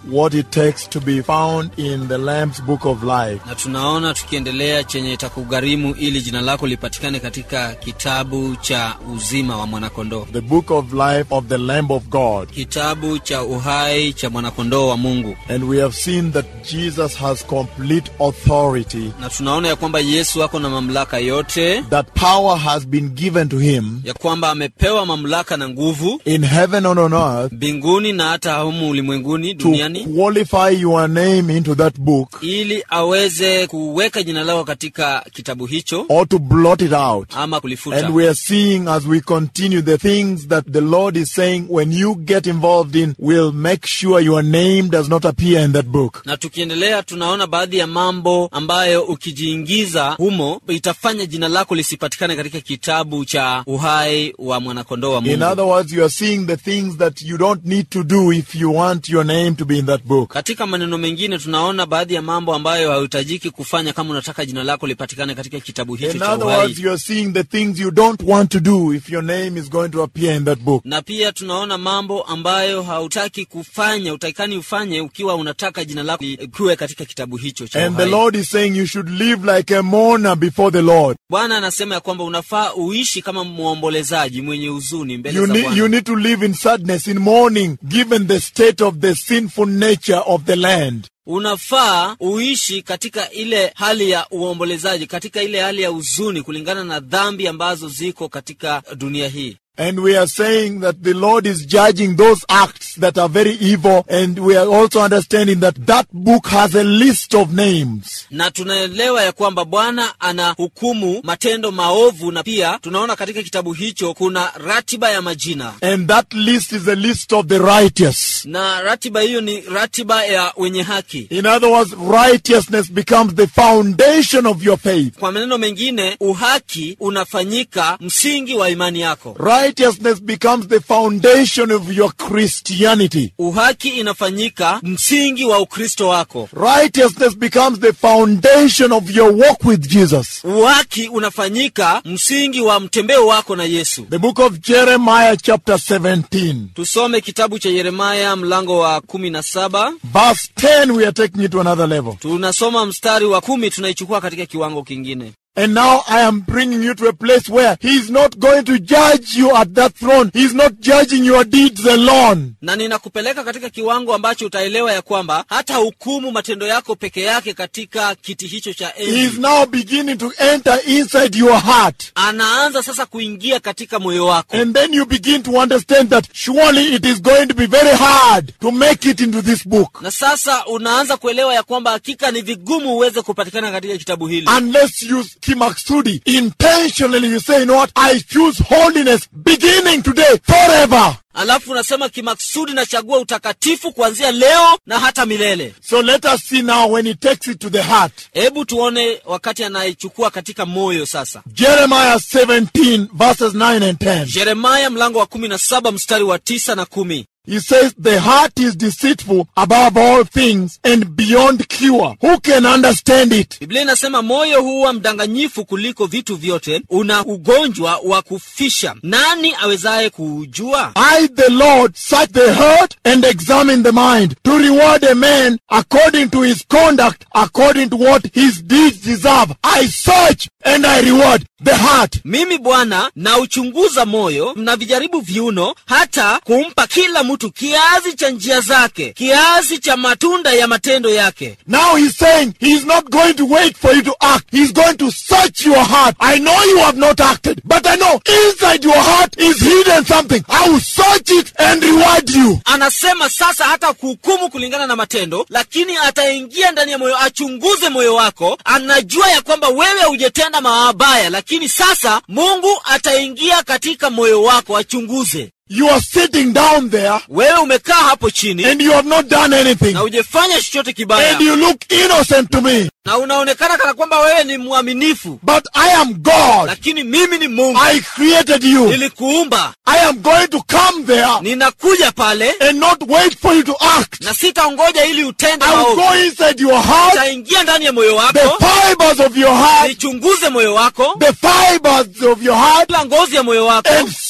what it takes to be found in the Lamb's Book of Life. na tunaona tukiendelea chenye itakugharimu ili jina lako lipatikane katika kitabu cha uzima wa mwanakondoo The Book of Life of the Lamb of God. kitabu cha uhai cha mwanakondoo wa mungu And we have seen that Jesus has complete authority, na tunaona ya kwamba yesu ako na mamlaka yote that power has been given to him ya kwamba amepewa mamlaka na nguvu in heaven and on earth mbinguni na hata humu ulimwenguni to duniani qualify your name into that book ili aweze kuweka jina lako katika kitabu hicho or to blot it out. ama kulifuta And we are seeing as we continue the things that the Lord is saying when you get involved in will make sure your name does not appear in that book. na tukiendelea tunaona baadhi ya mambo ambayo ukijiingiza humo itafanya jina lako lisipatikane katika kitabu cha uhai wa mwanakondoo wa In mungu other words, you are seeing the things that you don't need to do if you want your name to be in that book. katika maneno mengine tunaona baadhi ya mambo ambayo hauhitajiki kufanya kama unataka jina lako lipatikane katika kitabu hicho In cha other uhai words, you are seeing the things you don't want to do if your name is going to appear in that book. na pia tunaona mambo ambayo hautaki kufanya utakikani ufanye ukiwa unataka jina lako likiwe katika kitabu hicho cha And the uhai Lord is saying you should live like a mourner before the Lord. bwana anasema ya kwamba unafaa uishi kama mwombolezaji mwenye huzuni mbele You za need, Bwana. you need to live in sadness, in mourning, given the state of the sinful nature of the land. unafaa uishi katika ile hali ya uombolezaji katika ile hali ya huzuni kulingana na dhambi ambazo ziko katika dunia hii And we are saying that the Lord is judging those acts that are very evil. And we are also understanding that that book has a list of names. na tunaelewa ya kwamba bwana anahukumu matendo maovu na pia tunaona katika kitabu hicho kuna ratiba ya majina And that list is a list of the righteous. na ratiba hiyo ni ratiba ya wenye haki In other words, righteousness becomes the foundation of your faith. kwa maneno mengine uhaki unafanyika msingi wa imani yako Righteousness becomes the foundation of your Christianity. uhaki inafanyika msingi wa ukristo wako Righteousness becomes the foundation of your walk with Jesus. uhaki unafanyika msingi wa mtembeo wako na yesu The book of Jeremiah, chapter 17, tusome kitabu cha yeremaya mlango wa kumi na saba verse 10, we are taking it to another level. tunasoma mstari wa kumi tunaichukua katika kiwango kingine And now I am bringing you to a place where He's not going to judge you at that throne. He's not judging your deeds alone. na ninakupeleka katika kiwango ambacho utaelewa ya kwamba hata hukumu matendo yako peke yake katika kiti hicho cha He's enzi now beginning to enter inside your heart. anaanza sasa kuingia katika moyo wako And then you begin to understand that surely it is going to be very hard to make it into this book. na sasa unaanza kuelewa ya kwamba hakika ni vigumu uweze kupatikana katika kitabu hili Unless you kimaksudi intentionally you say, you know what, I choose holiness beginning today forever. alafu unasema kimaksudi nachagua utakatifu kuanzia leo na hata milele So let us see now when he takes it to the heart. hebu tuone wakati anaichukua katika moyo sasa Jeremiah 17 verses 9 and 10. yeremaya mlango wa kumi na saba mstari wa tisa na kumi He says, The heart is deceitful above all things and beyond cure. Who can understand it? biblia inasema moyo huwa mdanganyifu kuliko vitu vyote una ugonjwa wa kufisha nani awezaye kuujua I, the Lord, search the heart and examine the mind to reward a man according to his conduct, according to what his deeds deserve. I search and I reward the heart. mimi bwana nauchunguza moyo na vijaribu viuno hata kumpa kila mtu kiazi cha njia zake kiazi cha matunda ya matendo yake Now he's saying he's not going to wait for you to act. He's going to search your heart. I know you have not acted, but I know inside your heart is hidden something. I will search it and reward you. anasema sasa hata kuhukumu kulingana na matendo lakini ataingia ndani ya moyo achunguze moyo wako anajua ya kwamba wewe hujetenda mabaya lakini sasa mungu ataingia katika moyo wako achunguze You are sitting down there wewe umekaa hapo chini and you have not done anything. na hujefanya chochote kibaya And you look innocent to me. na unaonekana kana kwamba wewe ni mwaminifu But I am God. lakini mimi ni mungu I created you. nilikuumba I am going to come there ninakuja pale and not wait for you to act. na sitaongoja ili utende I will maovu go inside your heart, nitaingia ndani ya moyo the wako fibers of your heart, nichunguze moyo wako the fibers of your heart, kila ngozi ya moyo wako and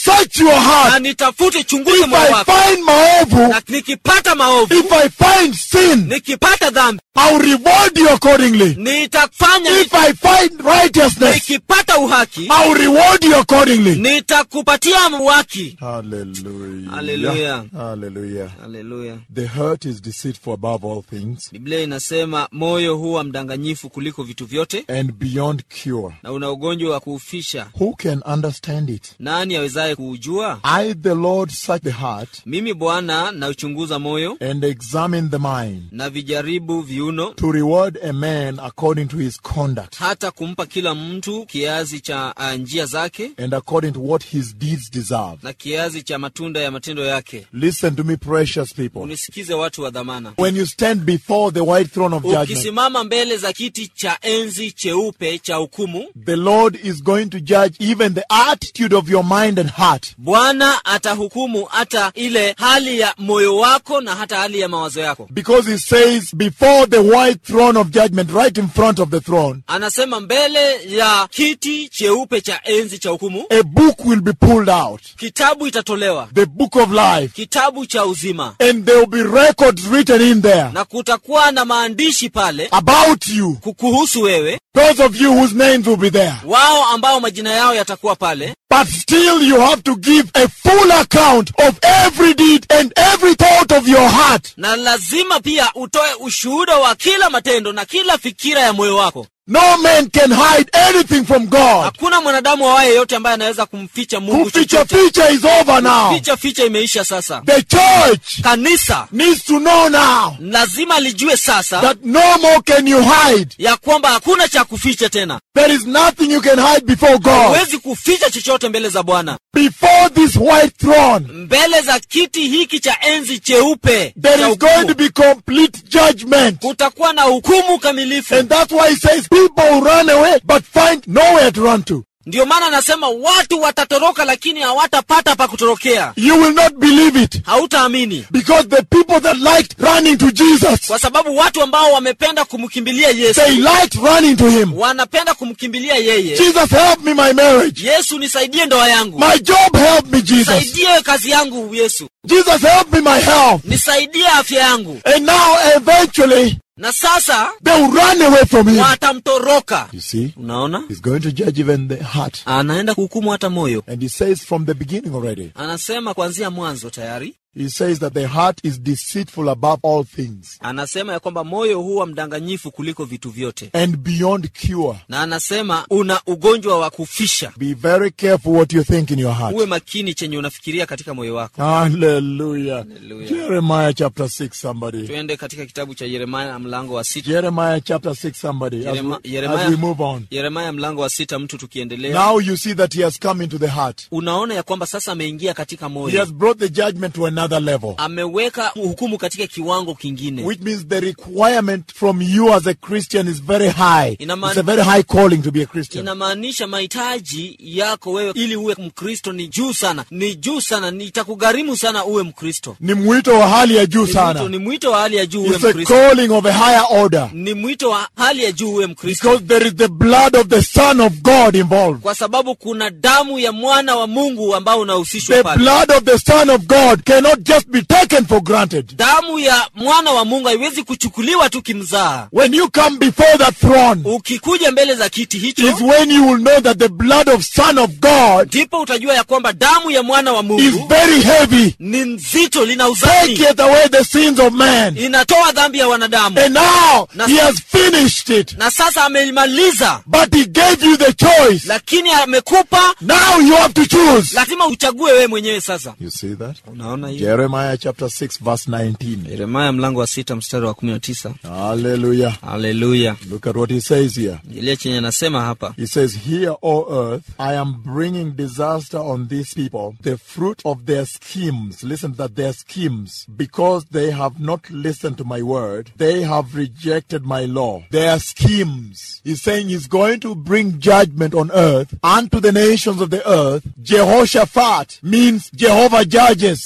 search your na heart. nitafute chunguze If moyo I wako find maovu, na nikipata maovu if I find sin, nikipata dhambi I'll reward you accordingly. nitafanya If I find righteousness, nikipata uhaki I'll reward you accordingly. nitakupatia uhaki Hallelujah. Hallelujah. Hallelujah. haleluya The heart is deceitful above all things biblia inasema moyo huwa mdanganyifu kuliko vitu vyote and beyond cure. na una ugonjwa wa kuufisha Who can understand it? nani awezaye kuujua I, the Lord, search the heart mimi bwana nauchunguza moyo and examine the mind na vijaribu viuno to reward a man according to his conduct hata kumpa kila mtu kiazi cha uh, njia zake and according to what his deeds deserve. na kiazi cha matunda ya matendo yake Listen to me, precious people. unisikize watu wa dhamana When you stand before the white throne of judgment, ukisimama mbele za kiti cha enzi cheupe cha hukumu the Lord is going to judge even the attitude of your mind and heart. bwana atahukumu hata ile hali ya moyo wako na hata hali ya mawazo yako Because he says, before the white throne of judgment, right in front of the throne, anasema mbele ya kiti cheupe cha enzi cha hukumu a book will be pulled out, kitabu itatolewa the book of life, kitabu cha uzima and there will be records written in there na kutakuwa na maandishi pale about you, kukuhusu wewe those of you whose names will be there. wao ambao majina yao yatakuwa pale But still, you have to give a full account of every deed and every thought of your heart. na lazima pia utoe ushuhuda wa kila matendo na kila fikira ya moyo wako No man can hide anything from God. hakuna mwanadamu awaye yeyote ambaye anaweza kumficha mungu Kuficha chochote ficha is over now. ficha ficha imeisha sasa The church kanisa needs to know now lazima lijue sasa that no more can you hide. ya kwamba hakuna cha kuficha tena There is nothing you can hide before God. huwezi kuficha chochote mbele za bwana Before this white throne, mbele za kiti hiki cha enzi cheupe there cha is going hukumu, to be complete judgment. kutakuwa na hukumu kamilifu And that's why he says people will run away but find nowhere to run to. ndiyo maana anasema watu watatoroka lakini hawatapata pa kutorokea You will not believe it. hautaamini Because the people that liked running to Jesus, kwa sababu watu ambao wamependa kumkimbilia yesu they liked running to him. wanapenda kumkimbilia yeye Jesus, help me my marriage. yesu nisaidie ndoa yangu My job, help me, Jesus. nisaidie kazi yangu yesu Jesus, help me my health. nisaidie afya yangu And now, eventually, na sasa they will run away from him. watamtoroka You see, unaona he's going to judge even the heart. anaenda kuhukumu hata moyo And he says from the beginning already, anasema kuanzia mwanzo tayari he says that the heart is deceitful above all things anasema ya kwamba moyo huwa mdanganyifu kuliko vitu vyote and beyond cure. na anasema una ugonjwa wa kufisha Be very careful what you think in your heart. uwe makini chenye unafikiria katika moyo wako Hallelujah. Hallelujah. Jeremiah chapter 6, somebody. tuende katika kitabu cha yeremaya mlango wa sita Jeremiah chapter 6, somebody. As we, Yerema- as Yeremiah- we move on. yeremaya mlango wa sita mtu tukiendelea Now you see that he has come into the heart. unaona ya kwamba sasa ameingia katika He moyo has brought the judgment to another level. ameweka hukumu katika kiwango kingine Which means the requirement from you as a Christian is very high. Ina maana- It's a very high calling to be a Christian. inamaanisha mahitaji yako wewe ili uwe mkristo ni juu sana ni juu sana nitakugharimu sana uwe mkristo Ni mwito wa hali ya juu ni mwito, sana. ni mwito wa hali ya juu uwe It's a mkristo calling of a higher order. ni mwito wa hali ya juu uwe mkristo Because there is the blood of the Son of God involved. kwa sababu kuna damu ya mwana wa mungu ambao unahusishwa The pale blood of the Son of God cannot just be taken for granted. damu ya mwana wa mungu haiwezi kuchukuliwa tu kimzaa When you come before that throne, ukikuja mbele za kiti hicho is when you will know that the blood of Son of God ndipo utajua ya kwamba damu ya mwana wa is mungu very heavy. ni nzito lina uzani Taketh away the sins of man. inatoa dhambi ya wanadamu And now Na- he has finished it. na sasa ameimaliza But he gave you the choice. lakini amekupa Now you have to choose. lazima uchague wewe mwenyewe sasa You see that? unaona hiyo Jeremiah chapter 6 verse 19. yeremaya mlango wa sita mstari wa kumi na tisa Hallelujah. haleluya Look at what he says here. ile chenye anasema hapa He says, Here, O earth, I am bringing disaster on these people, the fruit of their schemes. Listen to that, their schemes. Because they have not listened to my word, they have rejected my law. Their schemes. He's saying he's going to bring judgment on earth unto the nations of the earth. Jehoshaphat means Jehovah judges. Jehovah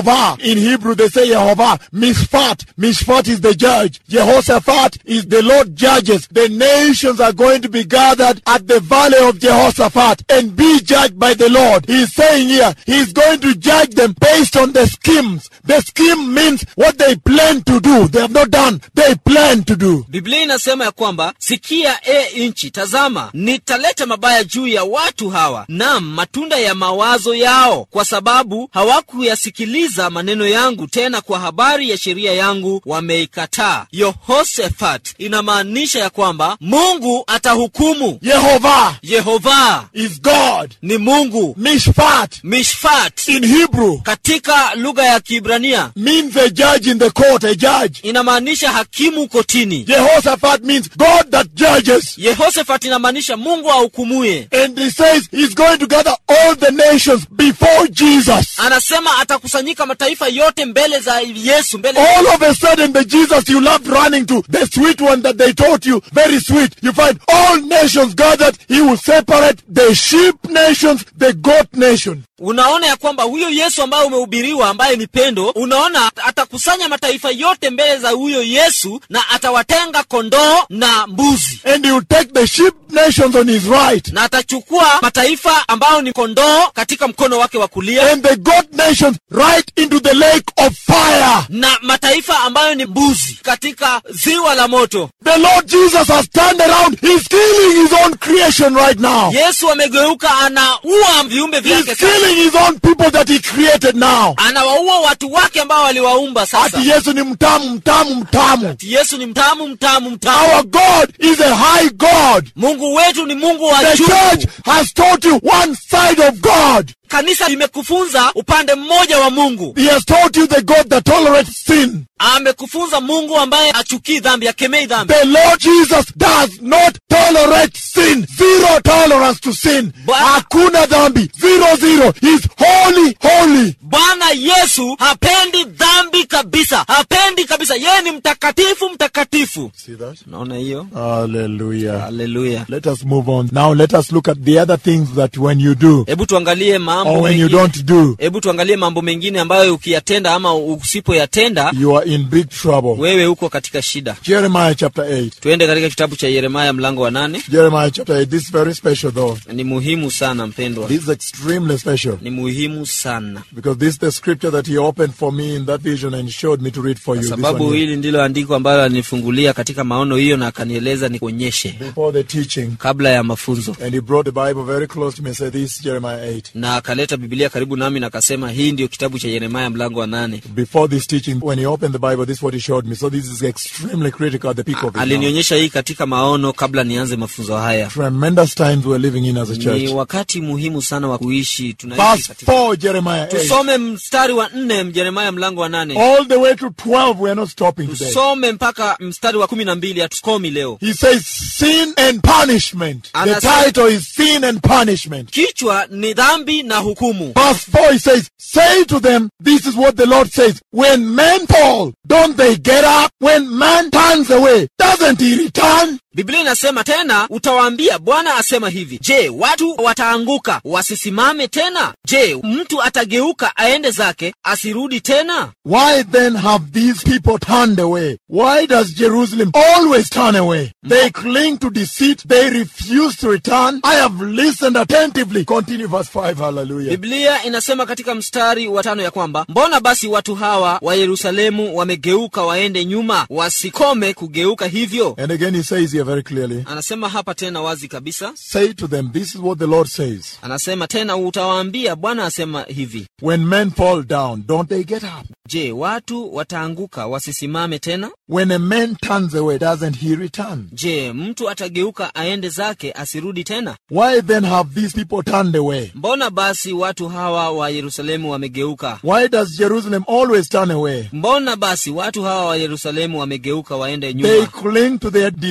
Jehovah. In Hebrew, they say Jehovah. Mishpat. Mishpat is the judge. Jehoshaphat is the Lord judges. The nations are going to be gathered at the valley of Jehoshaphat and be judged by the Lord. He's saying here, he's going to judge them based on the schemes. The scheme means what they plan to do. They have not done. They plan to do. biblia inasema ya kwamba sikia e nchi tazama nitaleta mabaya juu ya watu hawa nam matunda ya mawazo yao kwa sababu hawakuyasikiliza maneno yangu tena kwa habari ya sheria yangu wameikataa yehoshafat inamaanisha ya kwamba mungu atahukumu Jehovah yehova is God. ni mungu Mishpat mishfat in Hebrew katika lugha ya kiibrania means a judge in the court, a judge. inamaanisha hakimu kotini Jehoshaphat means God that judges. yehoshafat inamaanisha mungu ahukumuye And he says he's going to gather all the nations before Jesus. anasema atakusanyika mataifa yote mbele za yesu mbele All of a sudden, the Jesus you loved running to, the sweet one that they taught you, very sweet, you find all nations gathered. He will separate the sheep nations, the goat nation. unaona ya kwamba huyo yesu ambaye umehubiriwa ambaye ni pendo unaona atakusanya mataifa yote mbele za huyo yesu na atawatenga kondoo na mbuzi And he will take the sheep nations on his right na atachukua mataifa ambayo ni kondoo katika mkono wake wa kulia and the goat nations right into the lake of fire. na mataifa ambayo ni mbuzi katika ziwa la moto The Lord Jesus has turned around. He's killing his own creation right now. yesu amegeuka anaua viumbe vyake He's sasa. killing his own people that he created now. anawaua watu wake ambao waliwaumba sasa Ati Yesu ni mtamu, mtamu, mtamu. yesu ni mtamu mtamu mtamu Our God is a high God. mungu wetu ni mungu wa The juu church has taught you one side of God. kanisa limekufunza upande mmoja wa mungu He has taught you the God that tolerates sin. amekufunza mungu ambaye achukii dhambi akemei dhambi The Lord Jesus does not tolerate sin. Zero tolerance to sin. But- Hakuna dhambi. Zero, zero. He's holy, holy. bwana yesu hapendi dhambi kabisa hapendi kabisa yeye ni mtakatifu mtakatifu See that? naona hiyo Hallelujah. haleluya Let us move on. Now let us look at the other things that when you do hebu tuangalie mambo or when you mengine. don't do, hebu tuangalie mambo mengine ambayo ukiyatenda ama usipoyatenda you are in big trouble. wewe uko katika shida Jeremiah chapter 8. tuende katika kitabu cha yeremaya mlango wa nane Jeremiah chapter 8. This is very special though. ni muhimu sana mpendwa This is extremely special ni muhimu sana because this is the scripture that he opened for me in that vision and showed me to read for you. kwa This sababu one here. hili ndilo andiko ambalo alinifungulia katika maono hiyo na akanieleza nikuonyeshe Before the teaching. kabla ya mafunzo And he brought the Bible very close to me and said, This is Jeremiah 8. na akaleta bibilia karibu nami na akasema hii ndio kitabu cha yeremaya mlango wa nane Before this teaching, when he opened the Bible, this is what he showed me. So this is extremely critical at the peak of it. now. alinionyesha hii katika maono kabla nianze mafunzo haya Tremendous times we're living in as a ni church. wakati muhimu sana wa kuishi tunaishi Verse katika 4, Jeremiah 8. tusome mstari wa nne mjeremaya mlango wa nane All the way to 12, we are not stopping today. tusome mpaka mstari wa kumi na mbili hatukomi leo He says, Sin and punishment. The Anasema- title is Sin and Punishment. kichwa ni dhambi na hukumu Verse 4, he says, Say to them, this is what the Lord says. When men fall, don't they get up? When man turns away, doesn't he return? biblia inasema tena utawaambia bwana asema hivi je watu wataanguka wasisimame tena je mtu atageuka aende zake asirudi tena Why then have these people turned away? Why does Jerusalem always turn away? They cling to deceit. They refuse to return. I have listened attentively. Continue verse 5. Hallelujah. biblia inasema katika mstari wa tano ya kwamba mbona basi watu hawa wa yerusalemu wamegeuka waende nyuma wasikome kugeuka hivyo And again he says here very clearly, anasema hapa tena wazi kabisa say to them, this is what the Lord says. anasema tena utawaambia bwana asema hivi When men fall down, don't they get up? je watu wataanguka wasisimame tena When a man turns away, doesn't he return? je mtu atageuka aende zake asirudi tena Why then have these people turned away? mbona basi watu hawa wa yerusalemu wamegeuka Why does Jerusalem always turn away? mbona basi watu hawa wa yerusalemu wamegeuka waende They nyuma cling to their deceits.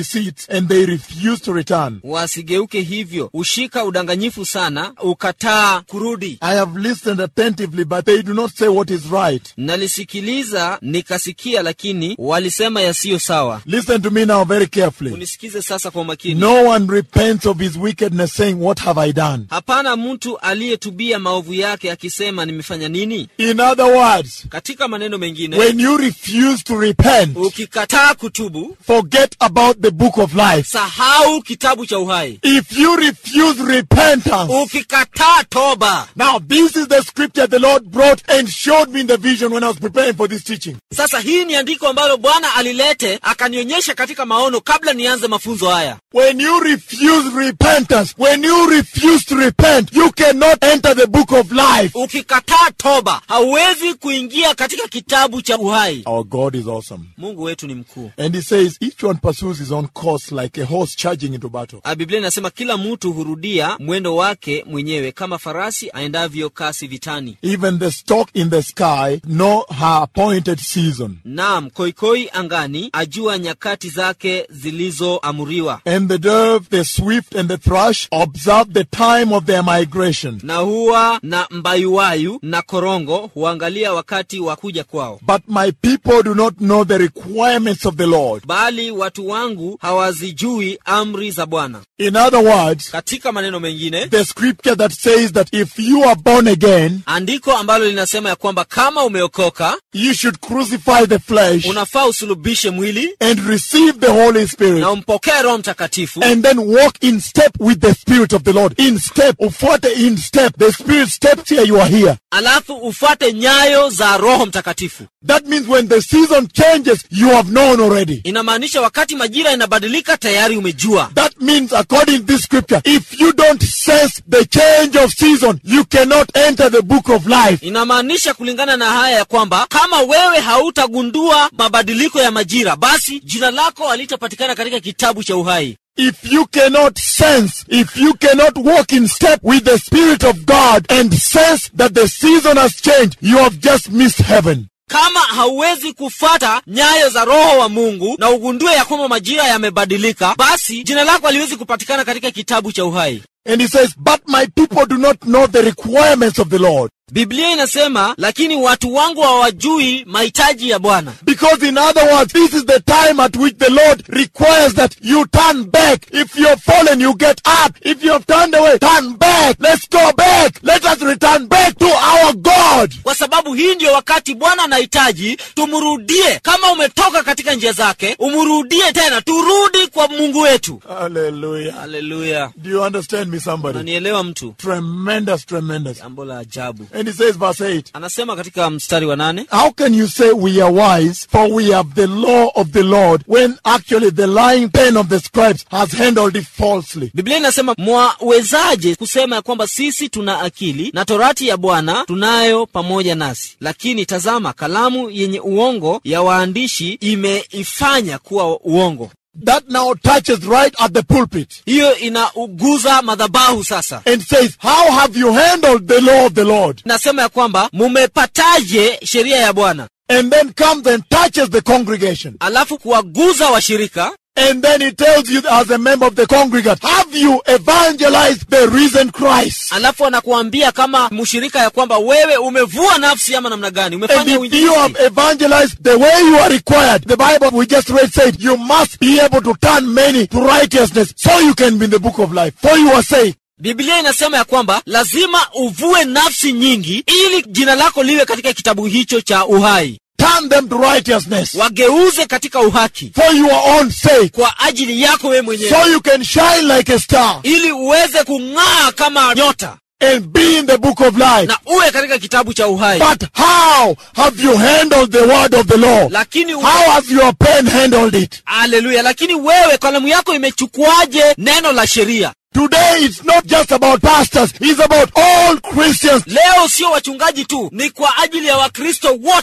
and they refuse to return. wasigeuke hivyo ushika udanganyifu sana ukataa kurudi I have listened attentively, but they do not say what is right. nalisikiliza nikasikia lakini walisema yasiyo sawa Listen to me now very carefully. unisikize sasa kwa makini No one repents of his wickedness, saying, What have I done? hapana mtu aliyetubia maovu yake akisema nimefanya nini In other words, katika maneno mengine when you refuse to repent, ukikataa kutubu forget about the book of life. sahau kitabu cha uhai If you refuse repentance, ukikataa toba now this is the scripture the Lord brought and showed me in the vision when I was preparing for this teaching. sasa hii ni andiko ambalo bwana alilete akanionyesha katika maono kabla nianze mafunzo haya When you refuse repentance, when you refuse to repent, you cannot enter the book of life. ukikataa toba hauwezi kuingia katika kitabu cha uhai Our God is awesome. mungu wetu ni mkuu And he says each one pursues his own course like a horse charging into battle. Ah, biblia inasema kila mtu hurudia mwendo wake mwenyewe kama farasi aendavyo kasi vitani Even the stork in the sky know her appointed season. naam koikoi angani ajua nyakati zake zilizoamuriwa And the dove, the swift, and the thrush observe the time of their migration. na huwa na mbayuwayu na korongo huangalia wakati wa kuja kwao But my people do not know the requirements of the Lord. bali watu wangu hawazijui amri za bwana In other words, katika maneno mengine the scripture that says that if you are born again, andiko ambalo linasema ya kwamba kama umeokoka you should crucify the flesh unafaa usulubishe mwili and receive the Holy Spirit na umpokee roho mtakatifu and then walk in step with the Spirit of the Lord. In step, ufuate in step. The Spirit steps here, you are here. alafu ufuate nyayo za roho mtakatifu That means when the season changes, you have known already. inamaanisha wakati majira inabadilika tayari umejua That means, according to this scripture, if you don't sense the change of season, you cannot enter the book of life. inamaanisha kulingana na haya ya kwamba kama wewe hautagundua mabadiliko ya majira basi jina lako halitapatikana katika kitabu cha uhai If you cannot sense, if you cannot walk in step with the Spirit of God and sense that the season has changed, you have just missed heaven. kama hauwezi kufata nyayo za roho wa mungu na ugundue ya kwamba majira yamebadilika basi jina lako haliwezi kupatikana katika kitabu cha uhai And he says, But my people do not know the requirements of the Lord. biblia inasema lakini watu wangu hawajui mahitaji ya bwana Because in other words, this is the time at which the Lord requires that you turn back. If you're fallen, you get up. If you have turned away, turn back. Let's go back. Let us return back to our God. kwa sababu hii ndiyo wakati bwana anahitaji tumrudie kama umetoka katika njia zake umrudie tena turudi kwa mungu wetu Hallelujah. haleluya Do you understand me, somebody? unanielewa mtu Tremendous, tremendous. jambo la ajabu And he says, verse 8, anasema katika mstari wa nane How can you say we are wise, for we have the law of the Lord, when actually the lying pen of the scribes has handled it falsely? biblia inasema mwawezaje kusema ya kwamba sisi tuna akili na torati ya bwana tunayo pamoja nasi lakini tazama kalamu yenye uongo ya waandishi imeifanya kuwa uongo That now touches right at the pulpit hiyo inauguza madhabahu sasa and says, How have you handled the law of the Lord? nasema ya kwamba mumepataje sheria ya bwana And then comes and touches the congregation. alafu kuwaguza washirika And then he tells you as a member of the congregation, Have you evangelized the risen Christ? alafu anakuambia kama mshirika ya kwamba wewe umevua nafsi ama namna gani And umefanya if you uinjilisti have evangelized the way you are required, the Bible we just read said, you must be able to turn many to righteousness so you can be in the book of life. For your sake. biblia inasema ya kwamba lazima uvue nafsi nyingi ili jina lako liwe katika kitabu hicho cha uhai Turn them to righteousness wageuze katika uhaki for your own sake. kwa ajili yako wewe mwenyewe So you can shine like a star ili uweze kung'aa kama nyota and be in the book of life. na uwe katika kitabu cha uhai But how have you handled the word of the law? lakini How has your pen handled it? haleluya lakini wewe kalamu yako imechukuaje neno la sheria Today it's not just about pastors, it's about all Christians. leo sio wachungaji tu ni kwa ajili ya wakristo wote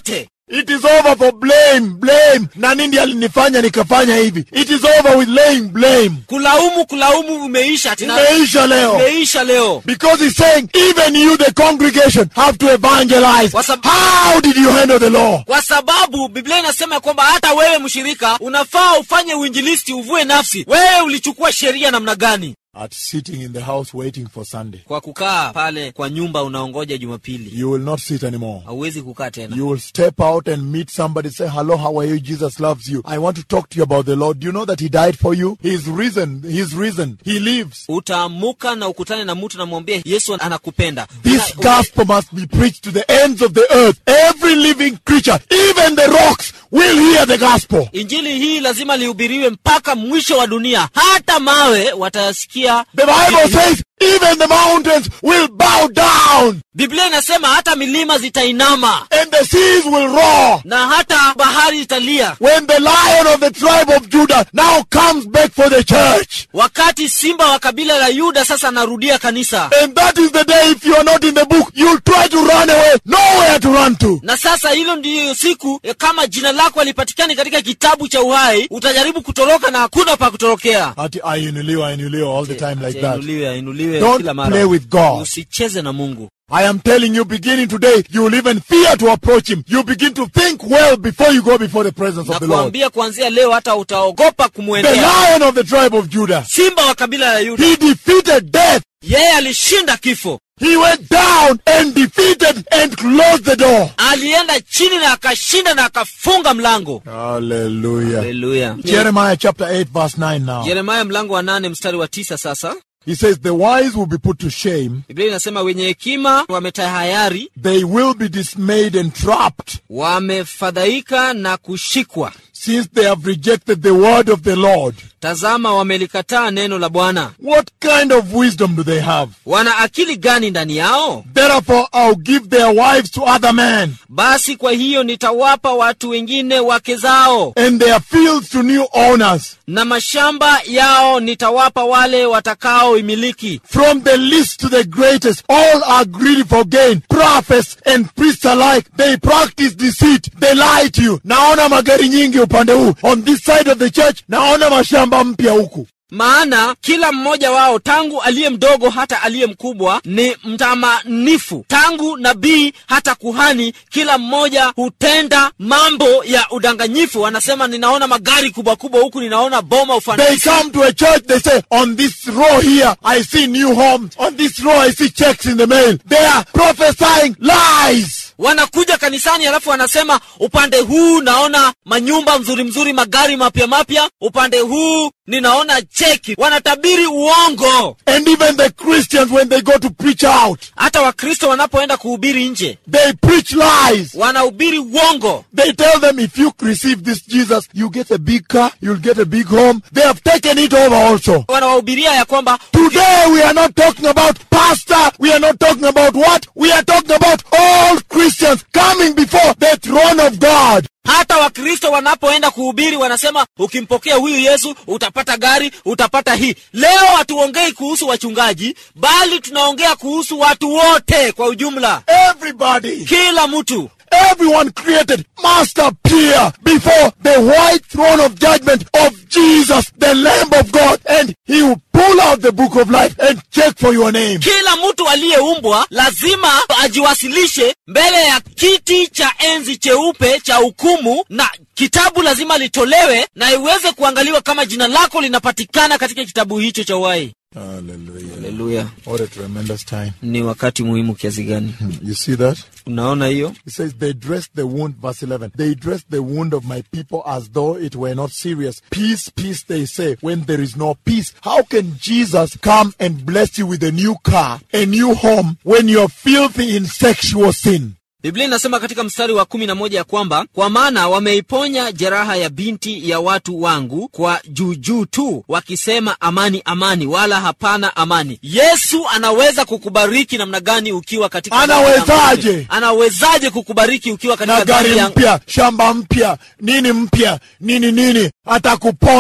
It is over for blame, blame. Na nini alinifanya nikafanya hivi? It is over with laying blame. kulaumu kulaumu umeisha tena Imeisha leo. umeisha leo Because he's saying, even you, the congregation, have to evangelize. Kwa sab- How did you handle the law? kwa sababu biblia inasema ya kwamba hata wewe mshirika unafaa ufanye uinjilisti uvue nafsi wewe ulichukua sheria namna gani At sitting in the house waiting for Sunday. kwa kukaa pale kwa nyumba unaongoja jumapili You will not sit anymore. hauwezi kukaa tena You will step out and meet somebody, say, Hello, how are you? Jesus loves you. I want to talk to you about the Lord. Do you know that He died for you? He's risen. He's risen. He lives. utaamuka na ukutane na mtu namwambia yesu anakupenda This Una- gospel must be preached to the ends of the earth. Every living creature, even the rocks, will hear the gospel. injili hii lazima lihubiriwe mpaka mwisho wa dunia hata mawe watayasikia The Bible says, even the mountains will bow down biblia inasema hata milima zitainama and the seas will roar. na hata bahari italia When the lion of the tribe of Judah now comes back for the church. wakati simba wa kabila la yuda sasa anarudia kanisa And that is the day, if you are not in the book, you'll try to run away. Nowhere to run to. na sasa hilo ndiyo siku eh, kama jina lako halipatikani katika kitabu cha uhai utajaribu kutoroka na hakuna pa kutorokea Ati ainuliwa, ainuliwa all the time like that. ainuliwe ainuliwe Don't kila mara play with God. usicheze na mungu I am telling you, beginning today, you will even fear to approach Him. You begin to think well before you go before the presence na of the Lord. kuambia kuanzia leo hata utaogopa The kumwendea lion of the tribe of Judah. simba wa kabila la yuda He defeated death. yeye alishinda kifo He went down and defeated and closed the door. alienda chini na akashinda na akafunga mlango Hallelujah. haleluya Jeremiah chapter 8 verse 9 now. yeremaya mlango wa nane mstari wa tisa sasa He says, The wise will be put to shame. biblia inasema wenye hekima wametahayari They will be dismayed and trapped wamefadhaika na kushikwa since they have rejected the word of the Lord. tazama wamelikataa neno la bwana What kind of wisdom do they have? wana akili gani ndani yao Therefore, I'll give their wives to other men basi kwa hiyo nitawapa watu wengine wake zao and their fields to new owners. na mashamba yao nitawapa wale watakaoimiliki From the least to the greatest, all are greedy for gain. Prophets and priests alike, they practice deceit. They lie to you. Naona magari nyingi upande huu. On this side of the church, naona mashamba mpya huku. maana kila mmoja wao tangu aliye mdogo hata aliye mkubwa ni mtamanifu tangu nabii hata kuhani kila mmoja hutenda mambo ya udanganyifu anasema ninaona magari kubwa kubwa huku ninaona boma They ufanisi come to a church, they say, on this row here, I see new homes. On this row, I see checks in the mail. They are prophesying lies. wanakuja kanisani alafu wanasema upande huu naona manyumba mzuri mzuri magari mapya mapya upande huu ninaona cheki wanatabiri uongo And even the Christians, when they go to preach out, hata wakristo wanapoenda kuhubiri nje they preach lies. wanahubiri uongo They tell them if you receive this Jesus, you get a big car, you'll get a big home. They have taken it over also. wanawahubiria ya kwamba Today we are not talking about pastor. We are not talking about what? We are talking about all Christians coming before the throne of God. hata wakristo wanapoenda kuhubiri wanasema ukimpokea huyu yesu utapata gari utapata hii leo hatuongei kuhusu wachungaji bali tunaongea kuhusu watu wote kwa ujumla Everybody, kila mtu everyone created must appear before the white throne of judgment of Jesus, the Lamb of God, and he will pull out the book of life and check for your name. kila mtu aliyeumbwa lazima ajiwasilishe mbele ya kiti cha enzi cheupe cha hukumu na kitabu lazima litolewe na iweze kuangaliwa kama jina lako linapatikana katika kitabu hicho cha uhai Hallelujah. haleluya What a tremendous time. ni wakati muhimu kiasi gani You see that? unaona hiyo He says, They dressed the wound, verse 11. They dressed the wound of my people as though it were not serious. Peace, peace, they say, when there is no peace. How can Jesus come and bless you with a new car, a new home, when you're filthy in sexual sin? biblia inasema katika mstari wa kumi na moja ya kwamba kwa maana wameiponya jeraha ya binti ya watu wangu kwa juujuu tu wakisema amani amani wala hapana amani yesu anaweza kukubariki namna gani ukiwa katika Anawezaje? anawezaje kukubariki ukiwa katika na dhambi gari ya- mpya, shamba mpya, nini mpya, nini nini, atakuponya.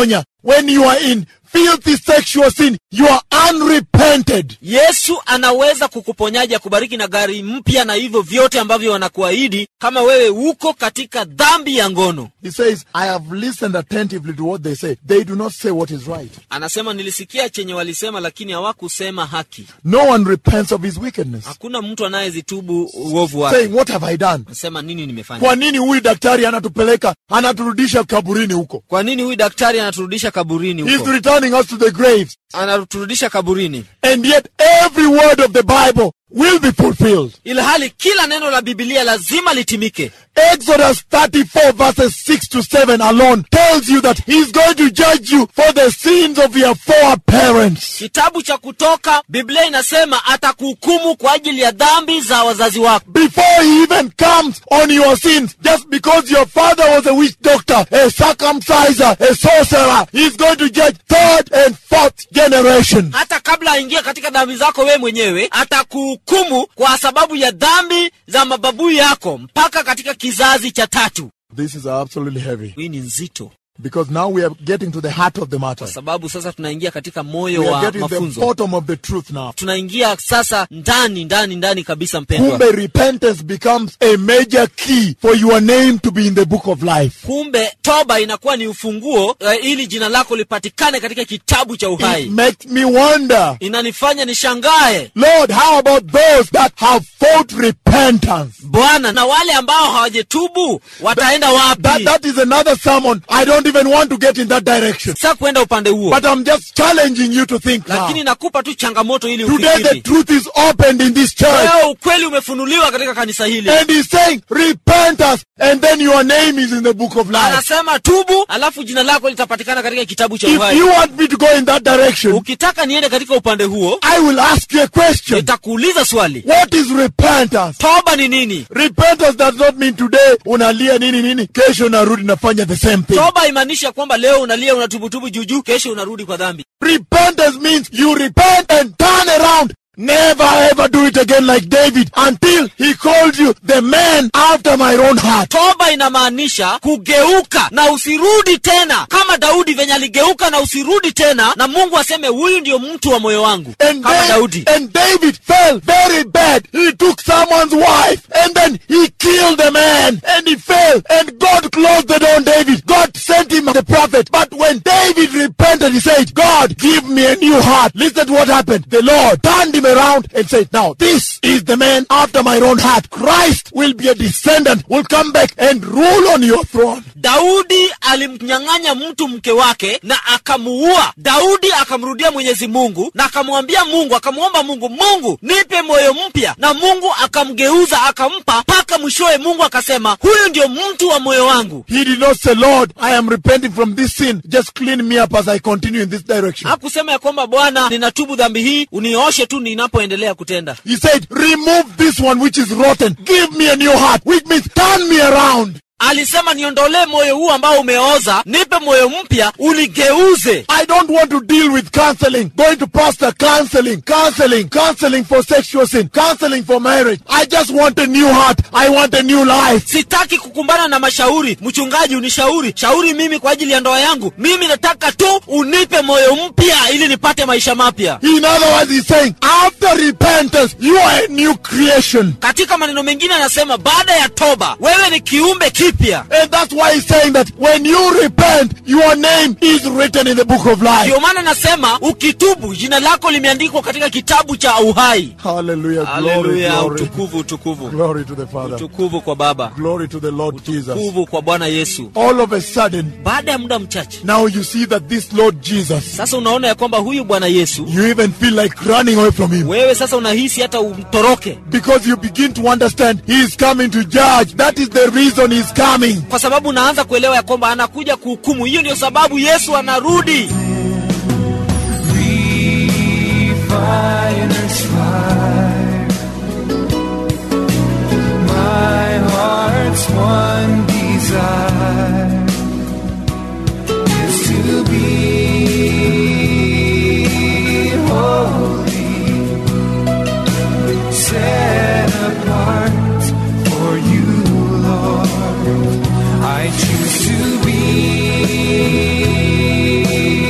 when you are in filthy sexual sin, you are unrepented. yesu anaweza kukuponyaji akubariki na gari mpya na hivyo vyote ambavyo wanakuahidi kama wewe uko katika dhambi ya ngono He says, I have listened attentively to what they say. They do not say what is right. anasema nilisikia chenye walisema lakini hawakusema haki No one repents of his wickedness. hakuna mtu anayezitubu uovu wake Saying, what have I done? anasema nini nimefanya Kwa nini huyu daktari anatupeleka, anaturudisha kaburini huko? kwa nini huyu daktari anaturudisha kaburini He's huko returning us to the graves. anaturudisha kaburini And yet every word of the Bible will be fulfilled. ilhali kila neno la bibilia lazima litimike Exodus 34 verses 6 to 7 alone tells you that he's going to judge you for the sins of your foreparents. kitabu cha kutoka biblia inasema atakuhukumu kwa ajili ya dhambi za wazazi wako Before he even comes on your sins, just because your father was a witch doctor, a circumciser, a sorcerer, he's going to judge third and fourth generation. hata kabla aingie katika dhambi zako wewe mwenyewe atakuhukumu kwa sababu ya dhambi za mababu yako mpaka katika kizazi cha tatu This is absolutely heavy hii ni nzito because now we are getting to the heart of the matter. kwa sababu sasa tunaingia katika moyo We are wa getting the mafunzo bottom of the truth now. tunaingia sasa ndani ndani ndani kabisa mpendwa Kumbe repentance becomes a major key for your name to be in the book of life. kumbe toba inakuwa ni ufunguo uh, ili jina lako lipatikane katika kitabu cha It uhai makes me wonder, inanifanya nishangae Lord, how about those that have fought repentance? bwana na wale ambao hawajetubu wataenda That, wapi that is another sermon. I don't even want to get in that direction. sa kuenda upande huo But I'm just challenging you to think now. lakini nakupa tu changamoto ili Today the ufikiri truth is opened in this church. leo ukweli umefunuliwa katika kanisa hili And he's saying, repent us, and then your name is in the book of life. anasema tubu alafu jina lako litapatikana katika kitabu cha If uhai you want me to go in that direction, ukitaka niende katika upande huo I will ask you a question. nitakuuliza swali What is repentance? toba ni nini Repentance does not mean today unalia nini nini, kesho unarudi nafanya the same thing. toba imaanisha kwamba leo unalia unatubutubu juujuu kesho unarudi kwa dhambi Repentance means you repent and turn around. Never ever do it again like David until he called you the man after my own heart. toba inamaanisha kugeuka na usirudi tena kama daudi venye aligeuka na usirudi tena na mungu aseme huyu ndio mtu wa moyo wangu And, kama Da- daudi and David fell very bad. He took someone's wife and then he killed the man and he fell and God closed the door on David. God sent him the prophet. But when David repented, he said, God, give me a new heart. Listen to what happened. The Lord turned him around and said, now this is the man after my own heart. Christ will be a descendant, will come back and rule on your throne. daudi alimnyang'anya mtu mke wake na akamuua daudi akamrudia mwenyezi mungu na akamwambia mungu akamwomba mungu mungu nipe moyo mpya na mungu akamgeuza akampa mpaka mwishowe mungu akasema huyu ndio mtu wa moyo wangu He did not say, Lord, I am repenting from this sin. Just clean me up as I continue in this direction. hakusema ya kwamba bwana ninatubu dhambi hii unioshe tu ninapoendelea kutenda He said, remove this one which is rotten. Give me a new heart, which means turn me around. alisema niondolee moyo huu ambao umeoza nipe moyo mpya uligeuze I don't want to deal with counseling, going to pastor counseling, counseling, counseling for sexual sin, counseling for marriage. I just want a new heart. I want a new life. sitaki kukumbana na mashauri mchungaji unishauri shauri mimi kwa ajili ya ndoa yangu mimi nataka tu unipe moyo mpya ili nipate maisha mapya In other words, he's saying, after repentance, you are a new creation. katika maneno mengine anasema baada ya toba wewe ni kiumbe kipya And that's why he's saying that when you repent, your name is written in the book of life. ndio maana nasema ukitubu jina lako limeandikwa katika kitabu cha uhai Hallelujah. Glory, haleluya glory. utukufu utukufu Glory to the Father. utukufu kwa baba Glory to the Lord Jesus. utukufu kwa bwana yesu All of a sudden, baada ya muda mchache now you see that this Lord Jesus, sasa unaona ya kwamba huyu bwana yesu you even feel like running away from him. wewe sasa unahisi hata umtoroke Because you begin to understand he is coming to judge. That is the reason he's coming. kwa sababu unaanza kuelewa ya kwamba anakuja kuhukumu hiyo ndio sababu yesu anarudi refiner's fire. My heart's one desire is to be holy, set apart for you, Lord. I choose to be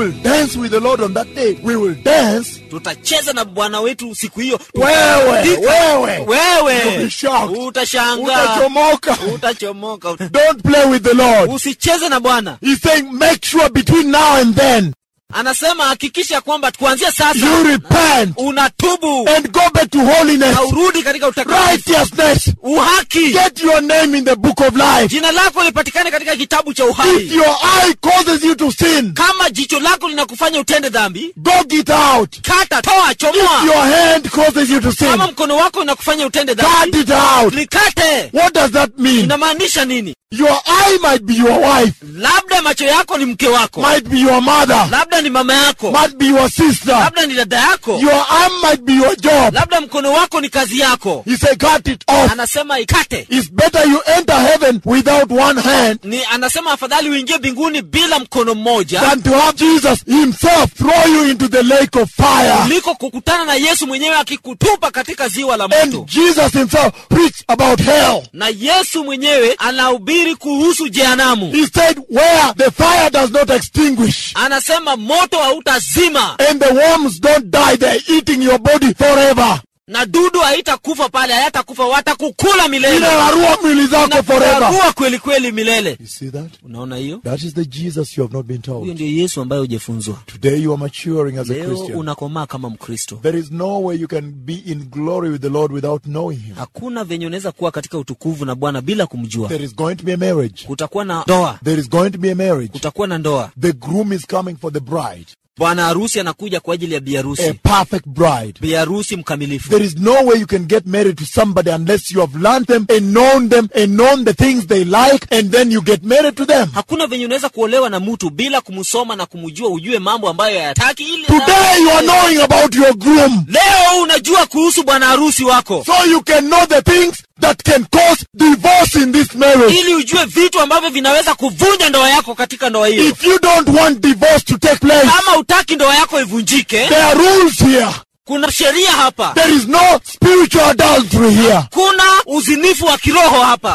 will dance with the Lord on that day. We will dance. tutacheza na bwana wetu siku hiyo Wewe, Tutaburudika. wewe. You'll wewe be shocked. utashangaa Utachomoka. utachomoka Don't play with the Lord. usicheze na bwana He's saying, make sure between now and then anasema hakikisha kwamba kuanzia you sasa repent unatubu and go back to holiness, na urudi katika utakatifu righteousness. uhaki Get your name in the book of life. jina lako lipatikane katika kitabu cha If uhai your eye causes you to sin, kama jicho lako linakufanya utende dhambi dog it out. kata toa If chomoa your hand causes you to sin, kama mkono wako unakufanya utende cut dhambi it out. likate What does that mean? inamaanisha nini Your eye might be your wife, labda macho yako ni mke wako might be your mother, labda ni mama yako might be your sister. labda ni dada yako Your arm might be your job. labda mkono wako ni kazi yako He said, cut it off. anasema ikate It's better you enter heaven without one hand ni anasema afadhali uingie mbinguni bila mkono mmoja than to have Jesus himself throw you into the lake of fire. kuliko kukutana na yesu mwenyewe akikutupa katika ziwa la moto And Jesus himself preached about hell. na yesu mwenyewe anahubiri kuhusu jehanamu He said, where the fire does not extinguish anasema moto hautazima and the worms don't die, they're eating your body forever. na dudu haitakufa pale hayatakufa watakukula milele Inararua mwili zako forever. Inakuwa kweli kweli milele You see that? unaona hiyo That is the Jesus you have not been huyo told. ndio yesu ambaye hujefunzwa Today you are maturing as a leo Christian. unakomaa kama mkristo There is no way you can be in glory with the Lord without knowing Him. hakuna venye unaweza kuwa katika utukuvu na bwana bila kumjua There is going to be a marriage. kutakuwa na ndoa There is going to be a marriage. kutakuwa na ndoa The groom is coming for the bride, bwana harusi anakuja kwa ajili ya a biharusi perfect bride. biharusi mkamilifu There is no way you can get married to somebody unless you have learned them and known them and known the things they like and then you get married to them. hakuna venye unaweza kuolewa na mtu bila kumsoma na kumjua ujue mambo ambayo hayataki ili Today you are knowing about your groom. leo unajua kuhusu bwana harusi wako So you can know the things that can cause divorce in this marriage. ili ujue vitu ambavyo vinaweza kuvunja ndoa yako katika ndoa hiyo If you don't want divorce to take place, kama utaki ndoa yako ivunjike there are rules here. kuna sheria hapa There is no spiritual adultery here. kuna uzinifu wa kiroho hapa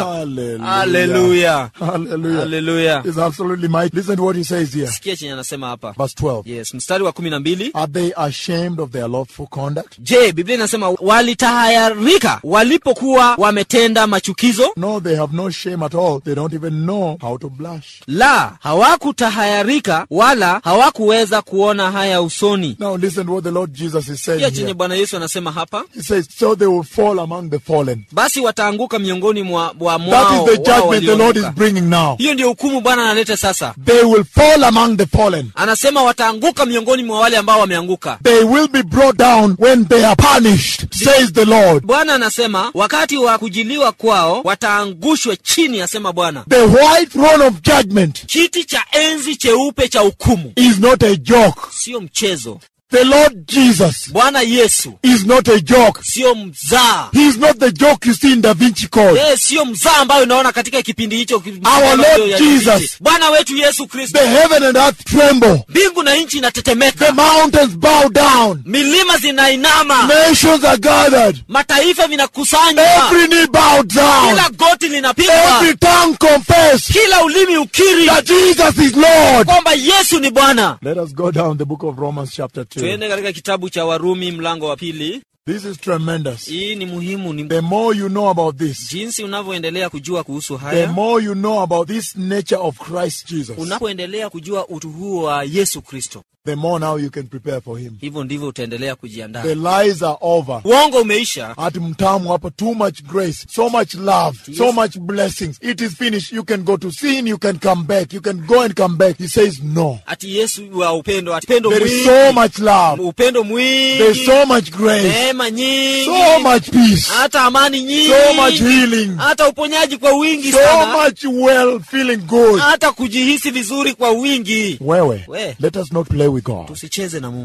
Hallelujah. haleluya Hallelujah. haleluya It's absolutely mighty. Listen to what he says here. sikia chenye anasema hapa Verse 12. yes mstari wa kumi na mbili Are they ashamed of their lawful conduct? je biblia inasema walitahayarika walipokuwa wametenda machukizo No, they have no shame at all. They don't even know how to blush. la hawakutahayarika wala hawakuweza kuona haya usoni Now listen to what the Lord Jesus is saying pia chenye here. bwana yesu anasema hapa He says, so they will fall among the fallen. basi wataanguka miongoni mwa, mwa That mwao is the wao judgment the Lord is walioanguka. bringing now. hiyo ndio hukumu bwana analeta sasa They will fall among the fallen. anasema wataanguka miongoni mwa wale ambao wameanguka They will be brought down when they are punished, says the Lord. bwana anasema wakati wa kujiliwa kwao wataangushwa chini asema bwana The white throne of judgment kiti cha enzi cheupe cha hukumu is not a joke. sio mchezo The Lord Jesus bwana yesu is not a joke. sio mzaa He is not the joke you see in Da Vinci Code. yeye sio mzaa ambayo unaona katika kipindi hicho ki- Our Lord ya Jesus. kipindi. bwana wetu yesu kristo The heaven and earth tremble. mbingu na nchi The inatetemeka mountains bow down. milima zinainama Nations are gathered. mataifa vinakusanywa Every knee bowed down. kila goti linapigwa Every tongue confess kila ulimi ukiri that Jesus is Lord. kwamba yesu ni bwana Let us go down the book of Romans chapter 2. tuende katika kitabu cha warumi mlango wa pili This is tremendous. hii ni muhimu ni The more you know about this, jinsi unavyoendelea kujua kuhusu the haya more you know about this nature of Christ Jesus, unapoendelea kujua utu huo wa yesu kristo the more now you can prepare for him. hivyo ndivyo utaendelea kujiandaa The lies are over. uongo umeisha Ati mtamu hapa, too much grace, so much love, so much blessings. It is finished. You can go to sin, you can come back, you can go and come back. He says no. ati yesu wa upendo ati upendo There is mwingi so much love. upendo There is mwingi so much grace, neema nyingi so much peace, hata amani nyingi so much healing, hata uponyaji kwa wingi so sana much well feeling good. hata kujihisi vizuri kwa wingi Wewe, We. let us not play with God. tusicheze na mungu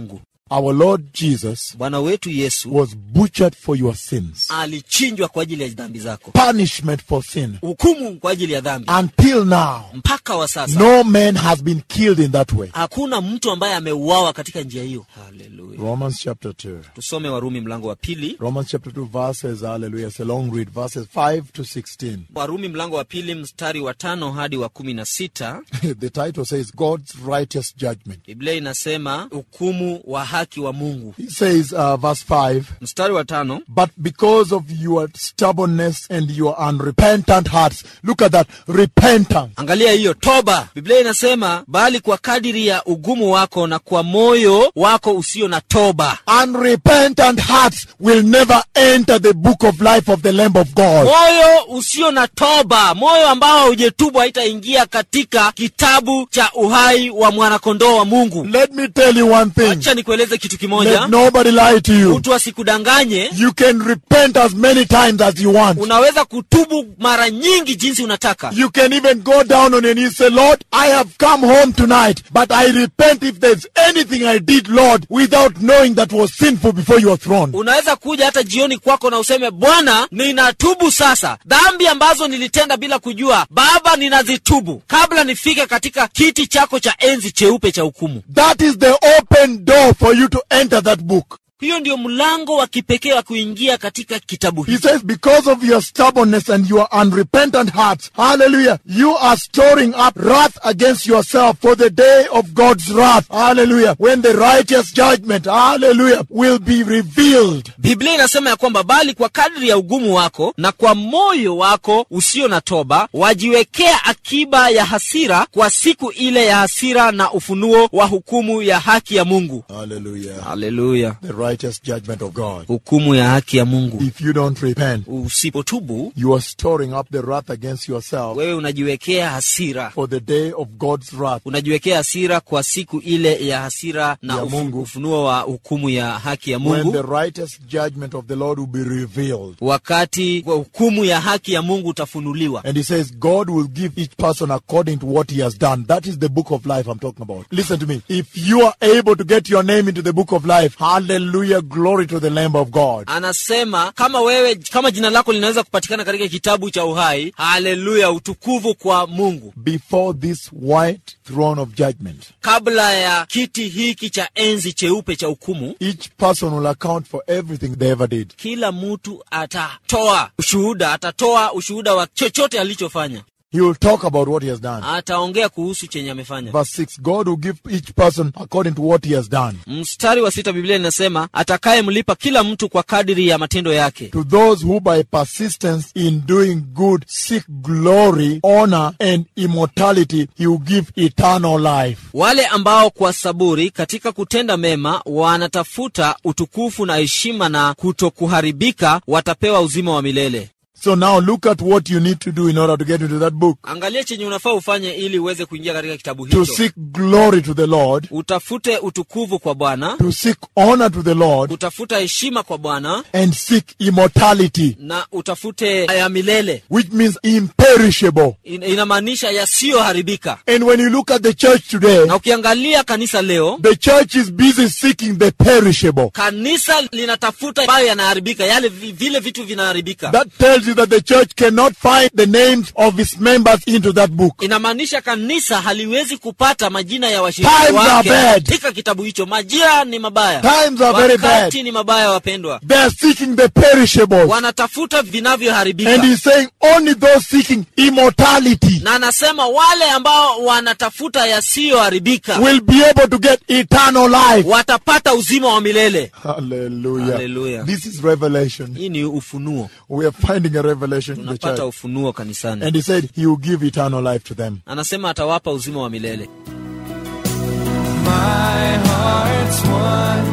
our Lord Jesus bwana wetu yesu was butchered for your sins, alichinjwa kwa ajili ya dhambi zako punishment for sin. hukumu kwa ajili ya dhambi Until now, mpaka wa sasa no man has been killed in that way. hakuna mtu ambaye ameuawa katika njia hiyo haleluya Romans chapter 2. tusome warumi mlango wa pili Romans chapter 2 verses, hallelujah, it's a long read, verses 5 to 16. warumi mlango wa pili mstari wa tano hadi wa kumi na sita the title says God's righteous judgment. biblia inasema hukumu wa haki wa mungu He says, uh, verse 5, mstari wa tano but because of your stubbornness and your unrepentant hearts, look at that, repentance. angalia hiyo toba biblia inasema bali kwa kadiri ya ugumu wako na kwa moyo wako usio na toba Unrepentant hearts will never enter the book of life of the Lamb of God. moyo usio na toba moyo ambao haujetubu haitaingia katika kitabu cha uhai wa mwanakondoo wa mungu Let me tell you one thing. acha nikueleze kitu kimoja Let nobody lie to you. mtu asikudanganye You can repent as many times as you want. unaweza kutubu mara nyingi jinsi unataka You can even go down on your knees say, Lord, I have come home tonight, but I repent if there's anything I did, Lord, without knowing that was sinful before your throne. unaweza kuja hata jioni kwako na useme bwana ninatubu sasa dhambi ambazo nilitenda bila kujua baba ninazitubu kabla nifike katika kiti chako cha enzi cheupe cha hukumu That is the open door for you to enter that book. hiyo ndio mlango wa kipekee wa kuingia katika kitabu He hiki says, because of your stubbornness and your unrepentant hearts, hallelujah, you are storing up wrath against yourself for the day of God's wrath, hallelujah, when the righteous judgment, hallelujah, will be revealed. biblia inasema ya kwamba bali kwa kadri ya ugumu wako na kwa moyo wako usio na toba wajiwekea akiba ya hasira kwa siku ile ya hasira na ufunuo wa hukumu ya haki ya mungu Hallelujah. haleluya The righteous judgment of God. hukumu ya haki ya mungu If you don't repent, usipotubu you are storing up the wrath against yourself wewe unajiwekea hasira for the day of God's wrath. unajiwekea hasira kwa siku ile ya hasira na Ya ufu, Mungu. ufunuo wa hukumu ya haki ya When the mungu righteous judgment of the Lord will be revealed. wakati wa hukumu ya haki ya mungu utafunuliwa And he says, God will give each person according to what he has done. That is the book of life I'm talking about. Listen to me. If you are able to get your name into the book of life, hallelujah, glory to the Lamb of God. anasema kama wewe kama jina lako linaweza kupatikana katika kitabu cha uhai haleluya utukufu kwa mungu Before this white throne of judgment, kabla ya kiti hiki cha enzi cheupe cha hukumu each person will account for everything they ever did. kila mtu atatoa ushuhuda atatoa ushuhuda wa chochote alichofanya He will talk about what he has done. ataongea kuhusu chenye amefanya Verse 6 God will give each person according to what he has done. mstari wa sita biblia inasema atakayemlipa kila mtu kwa kadiri ya matendo yake To those who by persistence in doing good seek glory, honor, and immortality, he will give eternal life. wale ambao kwa saburi katika kutenda mema wanatafuta utukufu na heshima na kutokuharibika watapewa uzima wa milele So now look at what you need to do in order to get into that book. angalia chenye unafaa ufanye ili uweze kuingia katika kitabu To hicho seek glory to the Lord, utafute utukufu kwa bwana to seek honor to the Lord, utafuta heshima kwa bwana and seek immortality, na utafute ya milele which means imperishable. In, inamaanisha yasiyoharibika And when you look at the church today, na ukiangalia kanisa leo the church is busy seeking the perishable. kanisa linatafuta ambayo yanaharibika yale vi- vile vitu vinaharibika That tells you that the church cannot find the names of its members into that book. inamaanisha kanisa haliwezi kupata majina ya washiriki Times are wake bad. katika kitabu hicho majira ni mabaya Times are very wakati bad. ni mabaya wapendwa They are seeking the perishables. wanatafuta vinavyoharibika And he's saying only those seeking immortality na anasema wale ambao wanatafuta yasiyoharibika will be able to get eternal life. watapata uzima wa milele Hallelujah. Hallelujah. This is revelation. hii ni ufunuo We are finding a revelation in the tunapata church. ufunuo kanisani And he said he will give eternal life to them. anasema atawapa uzima wa milele My heart's one